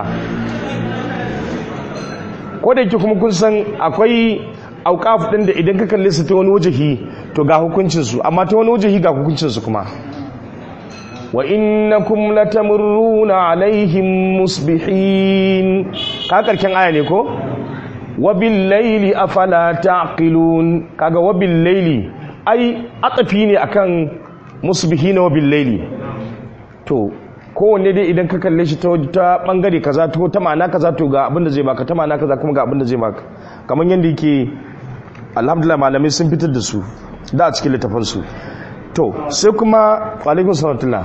ko da yake kuma kun san akwai auqaf din da idan ka kalle su ta wani wajahi to ga hukuncin su amma ta wani wajahi ga hukuncin su kuma wa innakum latamurruna alaihim musbihin ka karken aya ne ko wa bil layli afala taqilun kaga wa bil layli ai atafi ne akan musbihina wa billaili to kowanne dai idan ka kalle shi ta bangare kaza to ta ma'ana kaza to ga abin da zai baka ta ma'ana kaza kuma ga abin da zai baka kamar yadda yake alhamdulillah malamai sun fitar da su da a cikin littafin su to sai kuma alaikum salatullah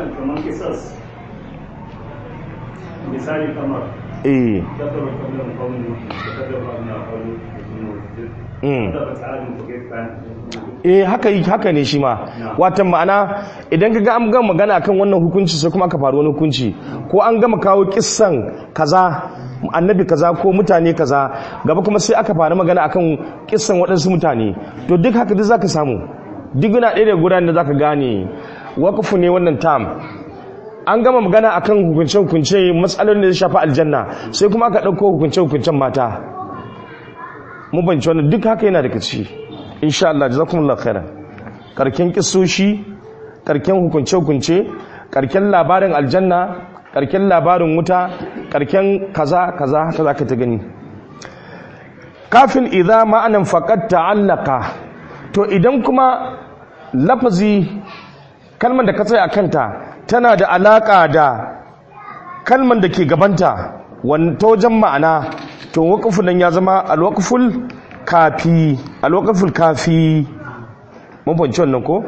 misali kamar eh كفروا قبلهم قوم نوح وكذبوا أبناء قوم Mm. كذبت عاد وكيف كان eh haka yi haka ne shi ma watan ma'ana idan ka ga an gama magana akan wannan hukunci sai kuma aka faru wani hukunci ko an gama kawo kissan kaza annabi kaza ko mutane kaza gaba kuma sai aka faru magana akan kissan waɗansu mutane to duk haka duk zaka samu duk yana ɗaya da gudanar da zaka gane waqfu ne wannan tam an gama magana akan hukunce hukunce matsalolin da ya shafi aljanna sai kuma aka ɗauko hukunce hukuncen mata mun banci wannan duk haka yana daga ciki insha Allah jazakumullahu khairan karken kisoshi karken hukunce hukunce karken labarin aljanna karken labarin wuta karken kaza kaza haka zaka ta gani kafin idza ma'anan faqad ta'allaqa to idan kuma lafazi kalmar da ka tsaya kanta tana da alaka da kalmar da ke gabanta ta wajen ma'ana to waƙafu nan ya zama alwaƙaful kafi alwaƙaful kafi mun fahimci wannan ko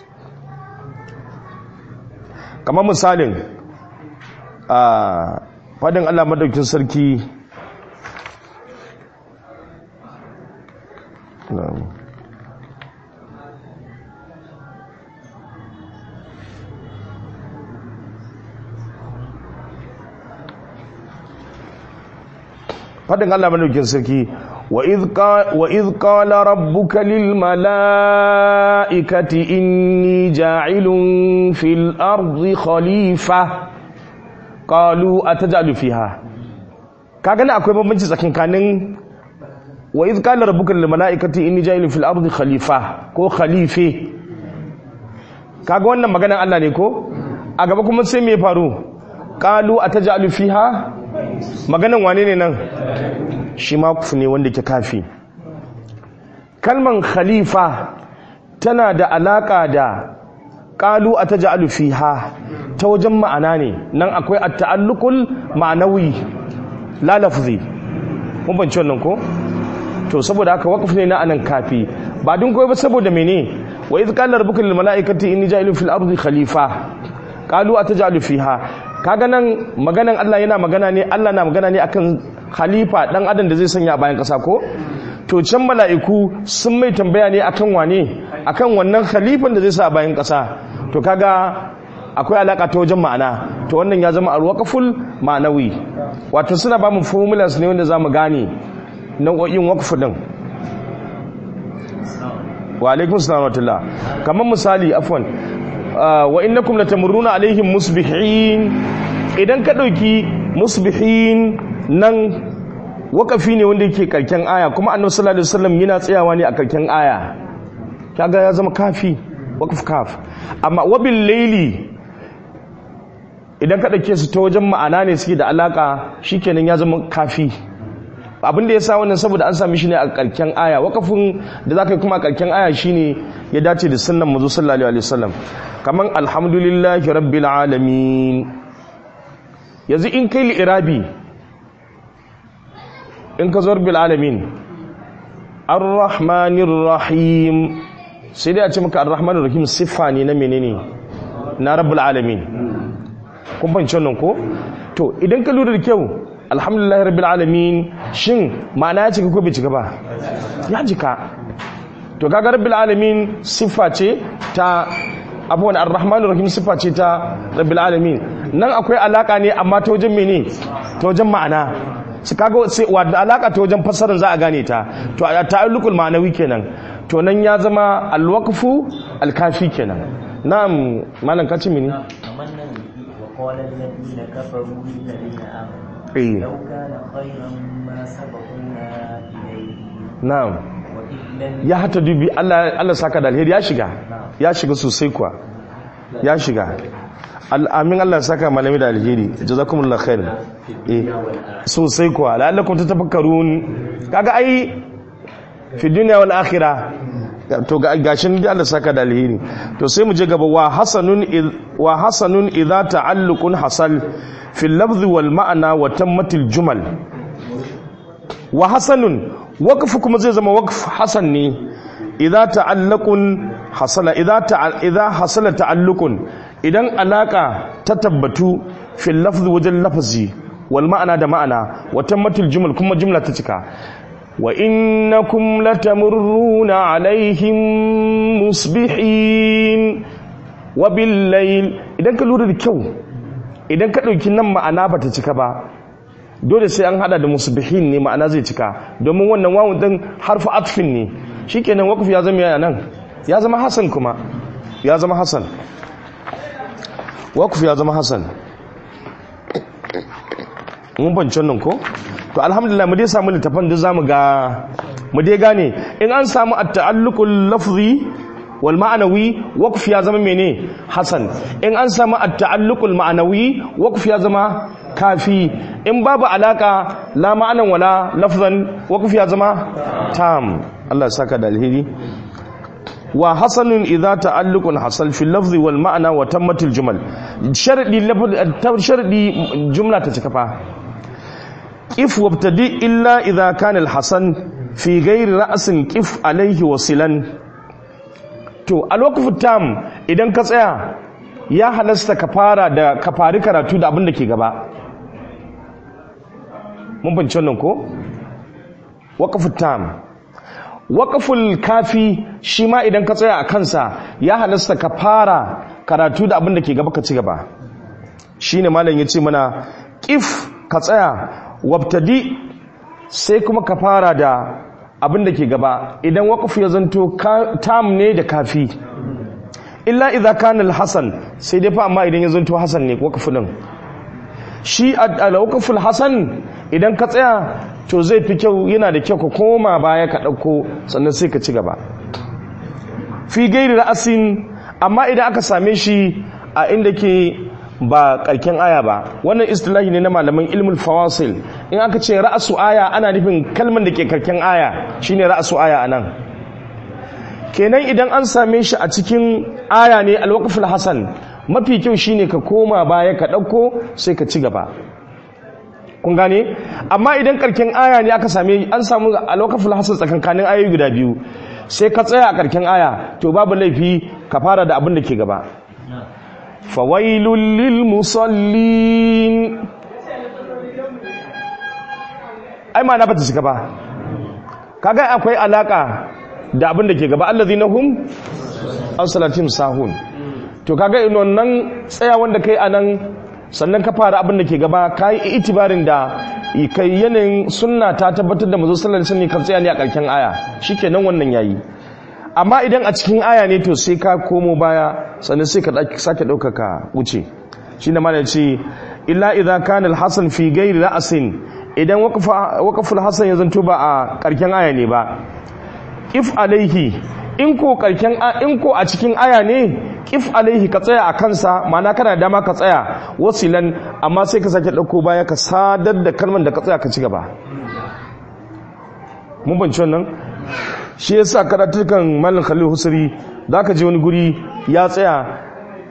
kamar misalin fadin Allah madaukin sarki na'am fadin Allah madaukin sarki wa idh qala rabbuka lil mala'ikati inni ja'ilun fil ardi khalifa qalu atajalu fiha kaga ne akwai bambanci tsakanin wa idh qala rabbuka lil mala'ikati inni ja'ilun fil ardi khalifa ko khalife kaga wannan maganan Allah ne ko a gaba kuma sai me faru qalu atajalu fiha maganan wane ne nan shi makufu ne wanda ke kafi kalman khalifa tana da alaka da qalu ataj'alu fiha ta wajen ma'ana ne nan akwai at-ta'alluqul ma'nawi la lafzi mun bance wannan ko to saboda haka waqf ne na anan kafi ba dun koyi ba saboda mene wa idh qala rabbuka lil mala'ikati inni ja'ilun fil ardi khalifa qalu ataj'alu fiha kaga nan maganan Allah yana magana ne Allah na magana ne akan khalifa dan adam da zai sanya a bayan kasa ko to can mala'iku sun mai tambaya ne akan wane akan wannan khalifan da zai sa a bayan kasa to kaga akwai alaka ta wajen ma'ana to wannan ya zama alwaqful ma'anawi wato suna ba mu formulas ne wanda zamu gane nau'o'in waqf din wa alaikum salam wa rahmatullah kamar misali afwan wa innakum latamurruna alaihim musbihin idan ka dauki musbihin nan wakafi ne wanda yake karken aya kuma annabi sallallahu alaihi wasallam yana tsayawa ne a karken aya kaga ya zama kafi wakaf kaf amma wabil layli idan ka dauke su ta wajen ma'ana ne suke da alaka shikenan ya zama kafi abin da ya sa wannan saboda an sami shi ne a karken aya wakafin da za ka yi kuma a karken aya shine ya dace da sunnan mazu sallallahu alaihi wasallam kaman alhamdulillahi rabbil alamin yanzu in kai li'irabi in ka zo rabbil alamin arrahmanir rahim sai dai a ce maka arrahmanir rahim siffa ne na menene na rabbul alamin kun fahimci wannan ko to idan ka lura da kyau alhamdulillah rabbil alamin shin ma'ana ya cika ko bai cika ba ya jika to kaga rabbil alamin siffa ce ta abuwan arrahmanir rahim siffa ce ta rabbil alamin nan akwai alaka ne amma ta wajen mene ta wajen ma'ana su kaga sai wadda alaka ta wajen fassarar za a gane ta to a ta'alluqul ma'anawi kenan to nan ya zama alwaqfu alkafi kenan na'am malam kaci mini وقال الذين كفروا للذين آمنوا إيه. لو كان خيرا ما سبقونا إليه na'am وإذ لم ya hata dubi Allah Allah saka da alheri ya shiga ya shiga sosai kuwa ya shiga al'amin Allah saka malami da alheri jazakumullahu khair eh sosai kuwa la'allakum tatafakkarun kaga ai fi dunya wal akhirah to ga gashin da Allah saka da alheri to sai mu je gaba wa hasanun id- wa hasanun idza ta'alluqun hasal fil lafzi wal ma'na wa tammatil jumal wa hasanun waqf kuma zai zama waqf hasan ne idza ta'allaqun hasala idza ta'a idza hasala ta'alluqun idan alaka ta tabbatu fil lafzi wajen lafazi wal ma'ana da ma'ana wa tammatul jumal kuma jumla ta cika wa innakum latamurruna alaihim musbihin wa bil layl idan ka lura da kyau idan ka dauki nan ma'ana bata cika ba dole sai an hada da musbihin ne ma'ana zai cika domin wannan wawun din harfu atfin ne shikenan waqf ya zama yana nan ya zama hasan kuma ya zama hasan waqf ya zama hasan mun bance nan ko to alhamdulillah mu dai samu littafan da zamu ga mu dai gane in an samu at-ta'alluqul lafzi wal ma'anawi waqf ya zama mene hasan in an samu at-ta'alluqul ma'anawi waqf ya zama kafi in babu alaka la ma'anan wala lafzan waqf ya zama tam Allah ya saka da alheri wa hasanun idza ta'alluqun hasal fi lafzi wal ma'na wa tammatil jumal sharadi lafzi sharadi jumla ta cika fa if wabtadi illa idza kana al-hasan fi ghairi ra'sin qif alayhi wasilan to a lokacin tam idan ka tsaya ya halasta ka fara da ka fari karatu da abin da ke gaba mun bince wannan ko waqfu tam waqful kafi shi ma idan ka tsaya a kansa ya halasta ka fara karatu da abin da ke gaba ka ci gaba shine malam yace mana qif ka tsaya wabtadi sai kuma ka fara da abin da ke gaba idan waqfu ya zanto tam ne da kafi illa idza kana al-hasan sai dai fa amma idan ya zanto hasan ne waqfu din shi al-waqful hasan idan ka tsaya to zai fi kyau yana da kyau ka koma baya ka dauko sannan sai ka ci gaba fi gairi ra'asin amma idan aka same shi a inda ke ba karken aya ba wannan istilahi ne na malaman ilmul fawasil in aka ce ra'asu aya ana nufin kalman da ke karken aya shine ra'asu aya anan kenan idan an same shi a cikin aya ne alwaqful hasan mafi kyau shine ka koma baya ka dauko sai ka ci gaba kun gane amma idan karken aya ne aka same an samu alwaqful hasan tsakankanin ayoyi guda biyu sai ka tsaya a karken aya to babu laifi ka fara da abin da ke gaba fawailul lil musallin ai ma na bata shiga ba kaga akwai alaka da abin da ke gaba allazina hum an salatin sahun to kaga in wannan tsaya wanda kai anan sannan ka fara abin da ke gaba kai itibarin da kai yanayin sunna ta tabbatar da mazo sallallahu alaihi wasallam kan tsaya ne a karken aya shikenan wannan yayi amma idan a cikin aya ne to sai ka komo baya sannan sai ka sake ɗaukaka wuce shi ne mana ce illa idza kana al-hasan fi ghairi ra'sin idan waqaful hasan ya zanto ba a karken aya ne ba if alaihi in ko karken in ko a cikin aya ne if alaihi ka tsaya a kansa ma'ana kana da dama ka tsaya wasilan amma sai ka sake ɗauko baya ka sadar da kalmar da ka tsaya ka ci gaba mun banci wannan shi ya sa karatukan malin khalil husari za ka je wani guri ya tsaya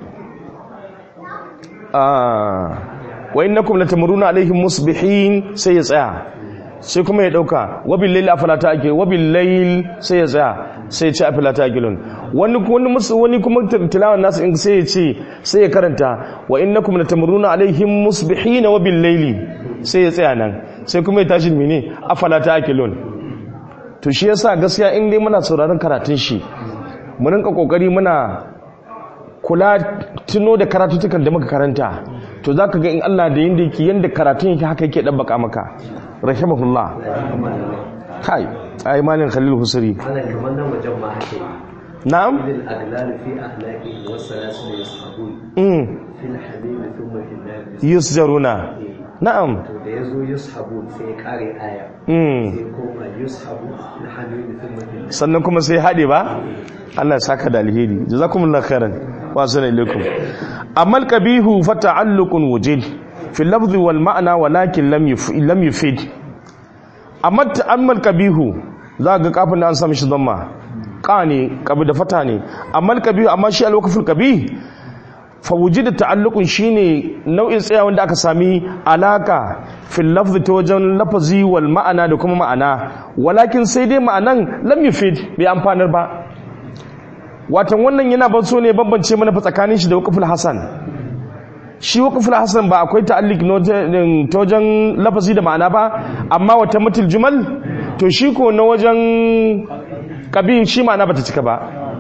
wa innakum latamuruna alaihim musbihin sai ya tsaya sai kuma ya dauka wabil layl afalata ake wabil layl sai ya tsaya sai ya ce afalata akilun wani wani musu wani kuma tilawan nasu in sai ya ce sai ya karanta wa innakum latamuruna alaihim musbihin wabil layli sai ya tsaya nan sai kuma ya tashi mene afalata akilun to shi yasa gaskiya in dai muna sauraron karatun shi mu rinka kokari muna kula tuno da karatutukan da muka karanta to zaka ga in Allah da yanda yake yanda karatun yake haka yake dabbaka maka rahimahullah kai ai malin khalil husri ana kamar nan wajen ma ake na'am lil aglal fi ahlaki wa salasul yashabun mm fil hamim thumma fil nar yusjaruna na'am to da yazo yashabun sai ya kare aya mm sai koma yashabu fil hamim thumma fil nar sannan kuma sai haɗe ba Allah ya saka da alheri jazakumullahu khairan wa assalamu alaikum amal qabihu fa ta'alluqun wujid fi al-lafz wal ma'na walakin lam yufid lam yufid amma ta'ammal qabihu za ga kafin da an sami shi zamma qa ne qabi da fata ne amal qabihu amma shi al-waqful qabih fa wujida ta'alluqun shine nau'in tsaya wanda aka sami alaka fil lafzi ta wajen lafazi wal ma'ana da kuma ma'ana walakin sai dai ma'anan lam yufid bai amfanar ba watan wannan yana ban so ne bambance mana fa tsakanin shi da waqful hasan shi waqful hasan ba akwai ta'alliq ta wajen lafazi da ma'ana ba amma wata mutul jumal to shi ko na wajen kabin shi ma'ana bata cika ba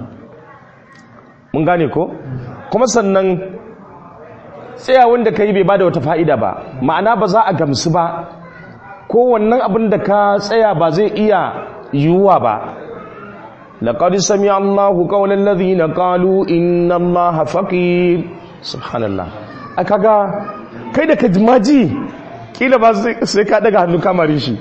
mun gane ko kuma sannan tsayawan da ka yi bai ba da wata fa'ida ba ma'ana ba za a gamsu ba ko wannan abin da ka tsaya ba zai iya yiwuwa ba laƙari sami allahu ƙaunar lazi na ƙalu inna allaha faƙir subhanallah a kaga kai da ka jimaji ƙila ba sai ka daga hannu kamari shi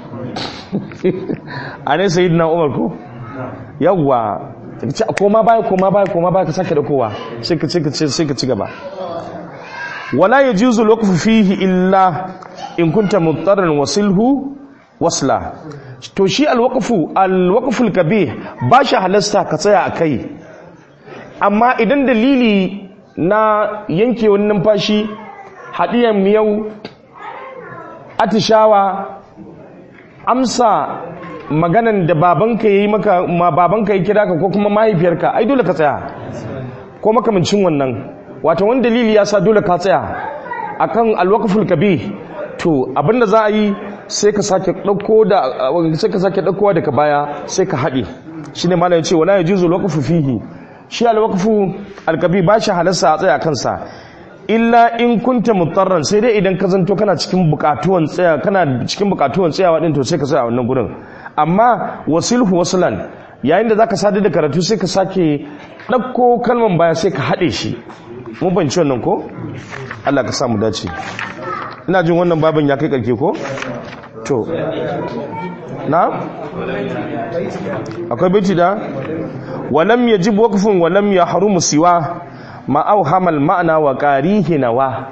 a ne sayi na umar ko yawwa ce koma baya koma baya koma baya ka sake da kowa sai ka sai ka ci gaba wala yajuzu alwaqfu fihi illa in kunta muttaran wasilhu wasla to shi alwaqfu alwaqfu alkabih ba shi halasta ka tsaya akai amma idan dalili na yanke wani numfashi hadiyan miyau atishawa amsa maganan da babanka yayi maka ma babanka ya kira ka ko kuma mahaifiyarka ai dole ka tsaya ko makamancin wannan wato wani dalili ya sa dole ka tsaya akan alwaqful kabih to abinda za a yi sai ka sake dauko da sai ka sake daukowa daga baya sai ka hade shine malamin ce wala yajuzu waqfu fihi shi al-waqfu al-kabi ba shi halarsa a tsaya kansa illa in kunta mutarran sai dai idan ka zanto kana cikin bukatuwan tsaya kana cikin bukatuwan tsayawa din to sai ka tsaya a wannan gurin amma wasilhu waslan yayin da zaka sadar da karatu sai ka sake dauko kalman baya sai ka hade shi mun banci wannan ko Allah ka sa mu dace ina jin wannan babin ya kai karke ko to na akwai baiti da walam yajib waqfun walam yahrumu siwa ma auhamal ma'ana wa qarihi nawa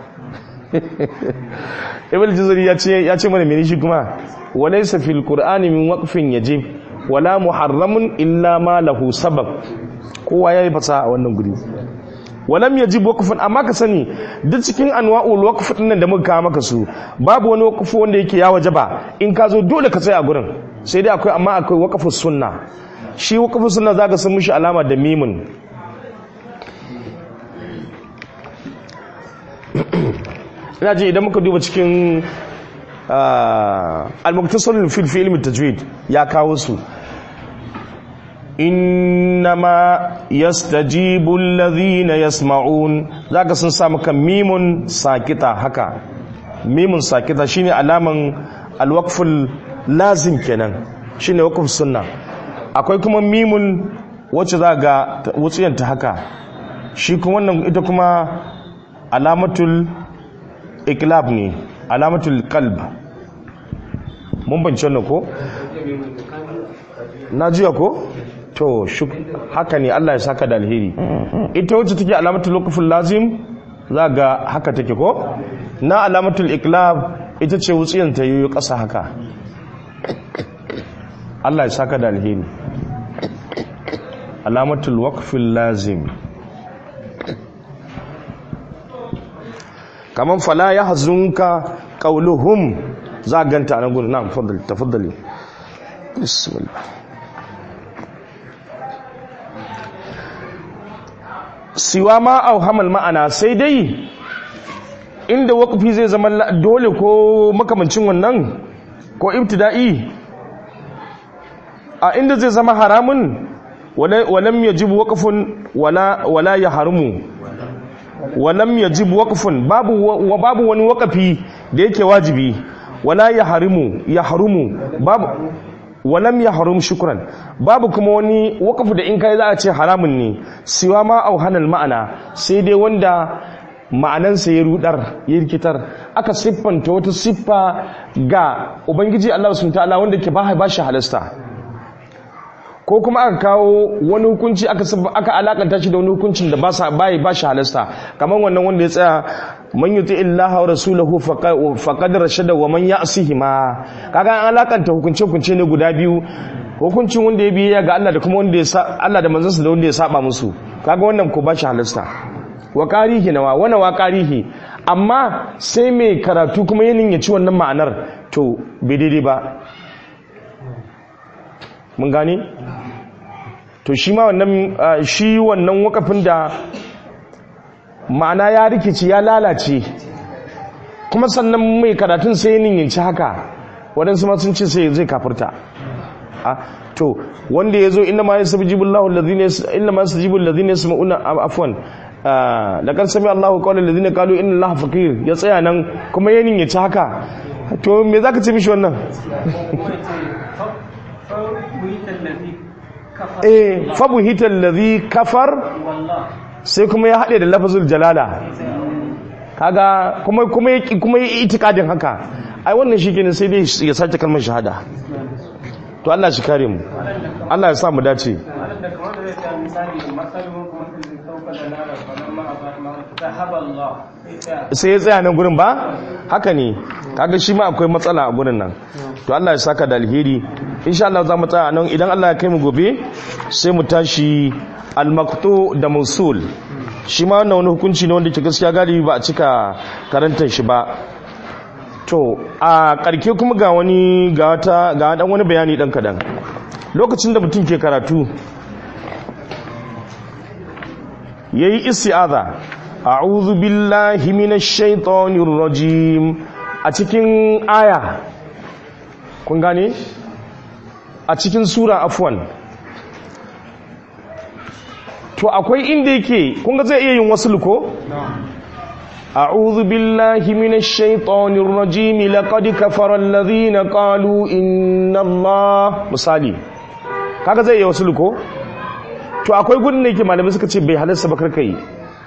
ibn juzuri ya ce ya ce mana mene shi kuma walaysa fil qur'ani min waqfin yajib wala muharramun illa ma lahu sabab kowa yayi fasa a wannan guri walam yajib waqfun amma ka sani duk cikin anwa'ul waqf din nan da muka kawo maka su babu wani waqfu wanda yake ya wajaba in ka zo dole ka tsaya a gurin sai dai akwai amma akwai waqfus sunna shi waqfus sunna zaka san mishi alama da mimun ina ji idan muka duba cikin al-muktasar fil fi ilmi tajwid ya kawo su innama yastajibu alladhina yasma'un zaka sun sa maka mimun sakita haka mimun sakita shine alaman al-waqful lazim kenan shine waqf sunna akwai kuma mimun wacce za ga wutsiyanta haka shi kuma wannan ita kuma alamatul iklab ne alamatul kalb mun bance wannan ko na jiya ko to haka ne Allah ya saka da alheri ita wacce take alamatul waqful lazim za ga haka take ko na alamatul iklab ita ce wutsiyan ta yi ƙasa haka Allah ya saka da alheri alamatul waqful lazim kaman fala ya hazunka qauluhum za ganta nan gudu na'am faddali tafaddali bismillah siwa ma auhamal ma'ana sai dai inda waqfi zai zama dole ko makamancin wannan ko ibtida'i a inda zai zama haramun walam yajib waqfun wala wala yahrumu walam yajib waqfun babu wa babu wani waqafi da yake wajibi wala yahrimu yahrumu babu walam yahrum shukran babu kuma wani waqafu da in kai za a ce haramun ne siwa ma auhanal ma'ana sai dai wanda ma'anansa ya rudar ya rikitar aka siffanta wata siffa ga ubangiji Allah subhanahu ta'ala wanda ke ba ba shi halasta ko kuma aka kawo wani hukunci aka aka alakanta shi da wani hukuncin da ba sa bai ba shi halasta kamar wannan wanda ya tsaya man yuti illaha wa rasulahu faqad rashada wa man ya'sihi ma kaga an alakanta hukunce hukunce ne guda biyu hukuncin wanda ya biya ga Allah da kuma wanda ya Allah da manzansa da wanda ya saba musu kaga wannan ko ba shi halasta wa qarihi nawa wana wa qarihi amma sai mai karatu kuma yanin ya ci wannan ma'anar to bai daidai ba mun gane to shi ma wannan shi wannan wakafin da ma'ana ya rikici ya lalace kuma sannan mai karatun sai ninyanci haka waɗansu ma sun ce sai zai kafurta to wanda ya zo inda ma ya sabi jibin lahu inda ma su jibin lalzine ya sami una afuwan da kan sami allahu kawai lalzine kalu inda lahu fakir ya tsaya nan kuma ya ninyanci haka to me za ka ce mishi wannan eh fabu hitar ladhi kafar sai kuma ya haɗe da lafazul jalala kaga kuma kuma ya kuma ya itikadin haka ai wannan shi kenan sai dai ya sace kalmar shahada to Allah shi kare mu Allah ya sa mu dace sai ya tsaya nan gurin ba haka ne kaga shi ma akwai matsala a gurin nan to Allah ya saka da alheri insha Allah za mu tsaya nan idan Allah ya kai mu gobe sai mu tashi al-maqtu da mausul shi ma wannan wani hukunci ne wanda ke gaskiya galibi ba a cika karantar shi ba to a karke kuma ga wani ga wata ga dan wani bayani dan kadan lokacin da mutum ke karatu yayi isti'aza a'udhu billahi minash shaitanir rajim a cikin aya kun gane a cikin sura afwan to akwai inda yake kun ga zai iya yin wasu luko أعوذ بالله من الشيطان الرجيم لقد كفر الذين قالوا إن الله misali kaga zai iya wasu luko to akwai gudun da yake malamai suka ce bai halarsa ba karkai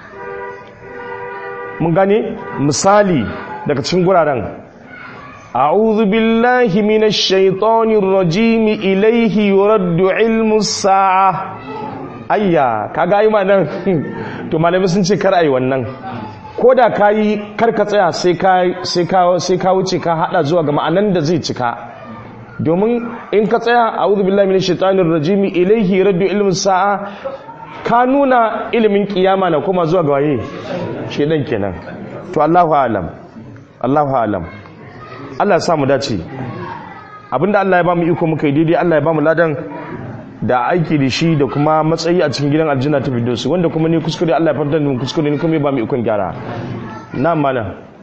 mun gane misali daga cikin guraren a'udhu billahi minash shaitanir rajim ilayhi yuraddu ilmu sa'a ayya kaga ai nan to malamai sun ce kar ai wannan ko da kayi kar ka tsaya sai ka sai ka sai ka wuce ka hada zuwa ga ma'anan da zai cika domin in ka tsaya a'udhu billahi minash shaitanir rajim ilayhi yuraddu ilmu sa'a ka nuna ilimin kiyama na kuma zuwa ga waye shedan kenan to Allahu a'lam Allahu a'lam Allah ya sa mu dace abinda Allah ya ba mu iko muka yi daidai Allah ya ba mu ladan da aiki da shi da kuma matsayi a cikin gidan aljanna ta firdausi wanda kuma ni kuskure Allah ya fadda mu kuskure ni kuma ya ba mu ikon gyara na'am mana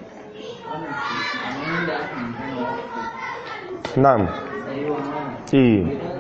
na'am eh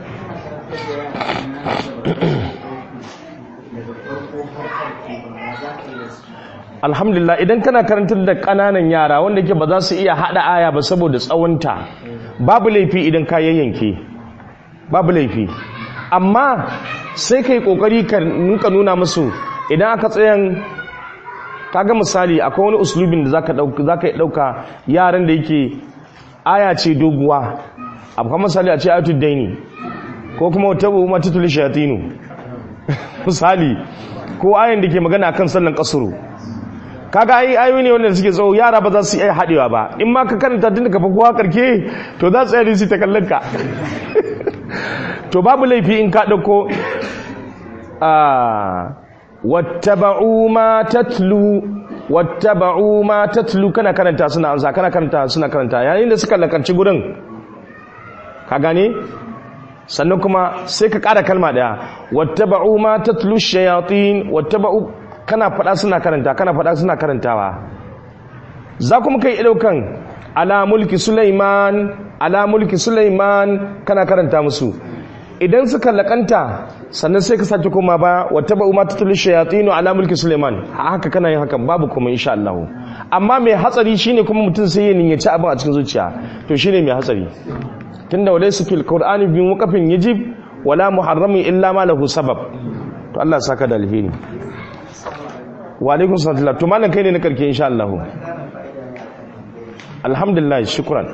alhamdulillah idan kana karantar da kananan yara wanda ke ba za su iya hada aya ba saboda tsawonta babu laifi idan ka yayyanke babu laifi amma sai kai kokari ka nuka nuna musu idan aka tsayan kaga misali akwai wani uslubin da zaka dauka zaka dauka yaran da yake aya ce doguwa akwai misali a ce ayatul daini ko kuma tabu matatul shayatinu misali ko ayan da ke magana kan sallan kasuru kaga ai ayoyi ne wanda suke tsawo yara ba za su iya haɗewa ba in ma ka karanta tun da ka kowa karke to za su yi su ta kallon ka to babu laifi in ka ɗauko a wattaba'u ma tatlu wattaba'u ma tatlu kana karanta suna amsa kana karanta suna karanta yayin da suka lakanci gurin ka gane sannan kuma sai ka ƙara kalma ɗaya wattaba'u ma tatlu shayatin wattaba'u kana faɗa suna karanta kana faɗa suna karantawa za kuma kai ɗaukan ala mulki Sulaiman ala mulki Sulaiman kana karanta musu idan suka lakanta sannan sai ka sake koma ba wata ba umma tatul shayatin ala mulki Sulaiman haka kana yin hakan babu kuma insha Allah amma mai hatsari shine kuma mutum sai ya niyyaci abin a cikin zuciya to shine mai hatsari tunda walaysa fil qur'ani bi muqafin yajib wala muharramin illa ma lahu sabab to Allah saka da alheri wa alaikun sallallahu to malam kai ne na karke insha Allah alhamdulillah shukran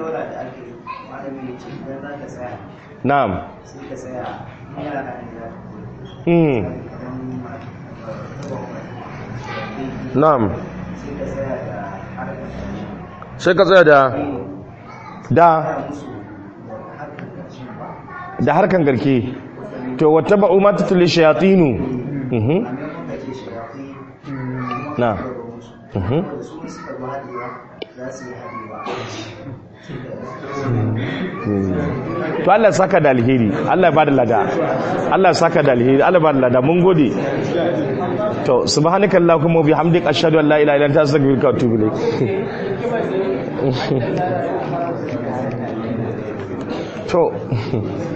na'am mm na'am sai ka tsaya da da da harkan garke to wata ba'u ma tutuli shayatinu mhm na mhm to Allah saka da alheri Allah ya bada lada Allah saka da alheri Allah bada lada mun gode to subhanakallahumma wa bihamdika ashhadu an la ilaha illa anta astaghfiruka wa atubu ilaik to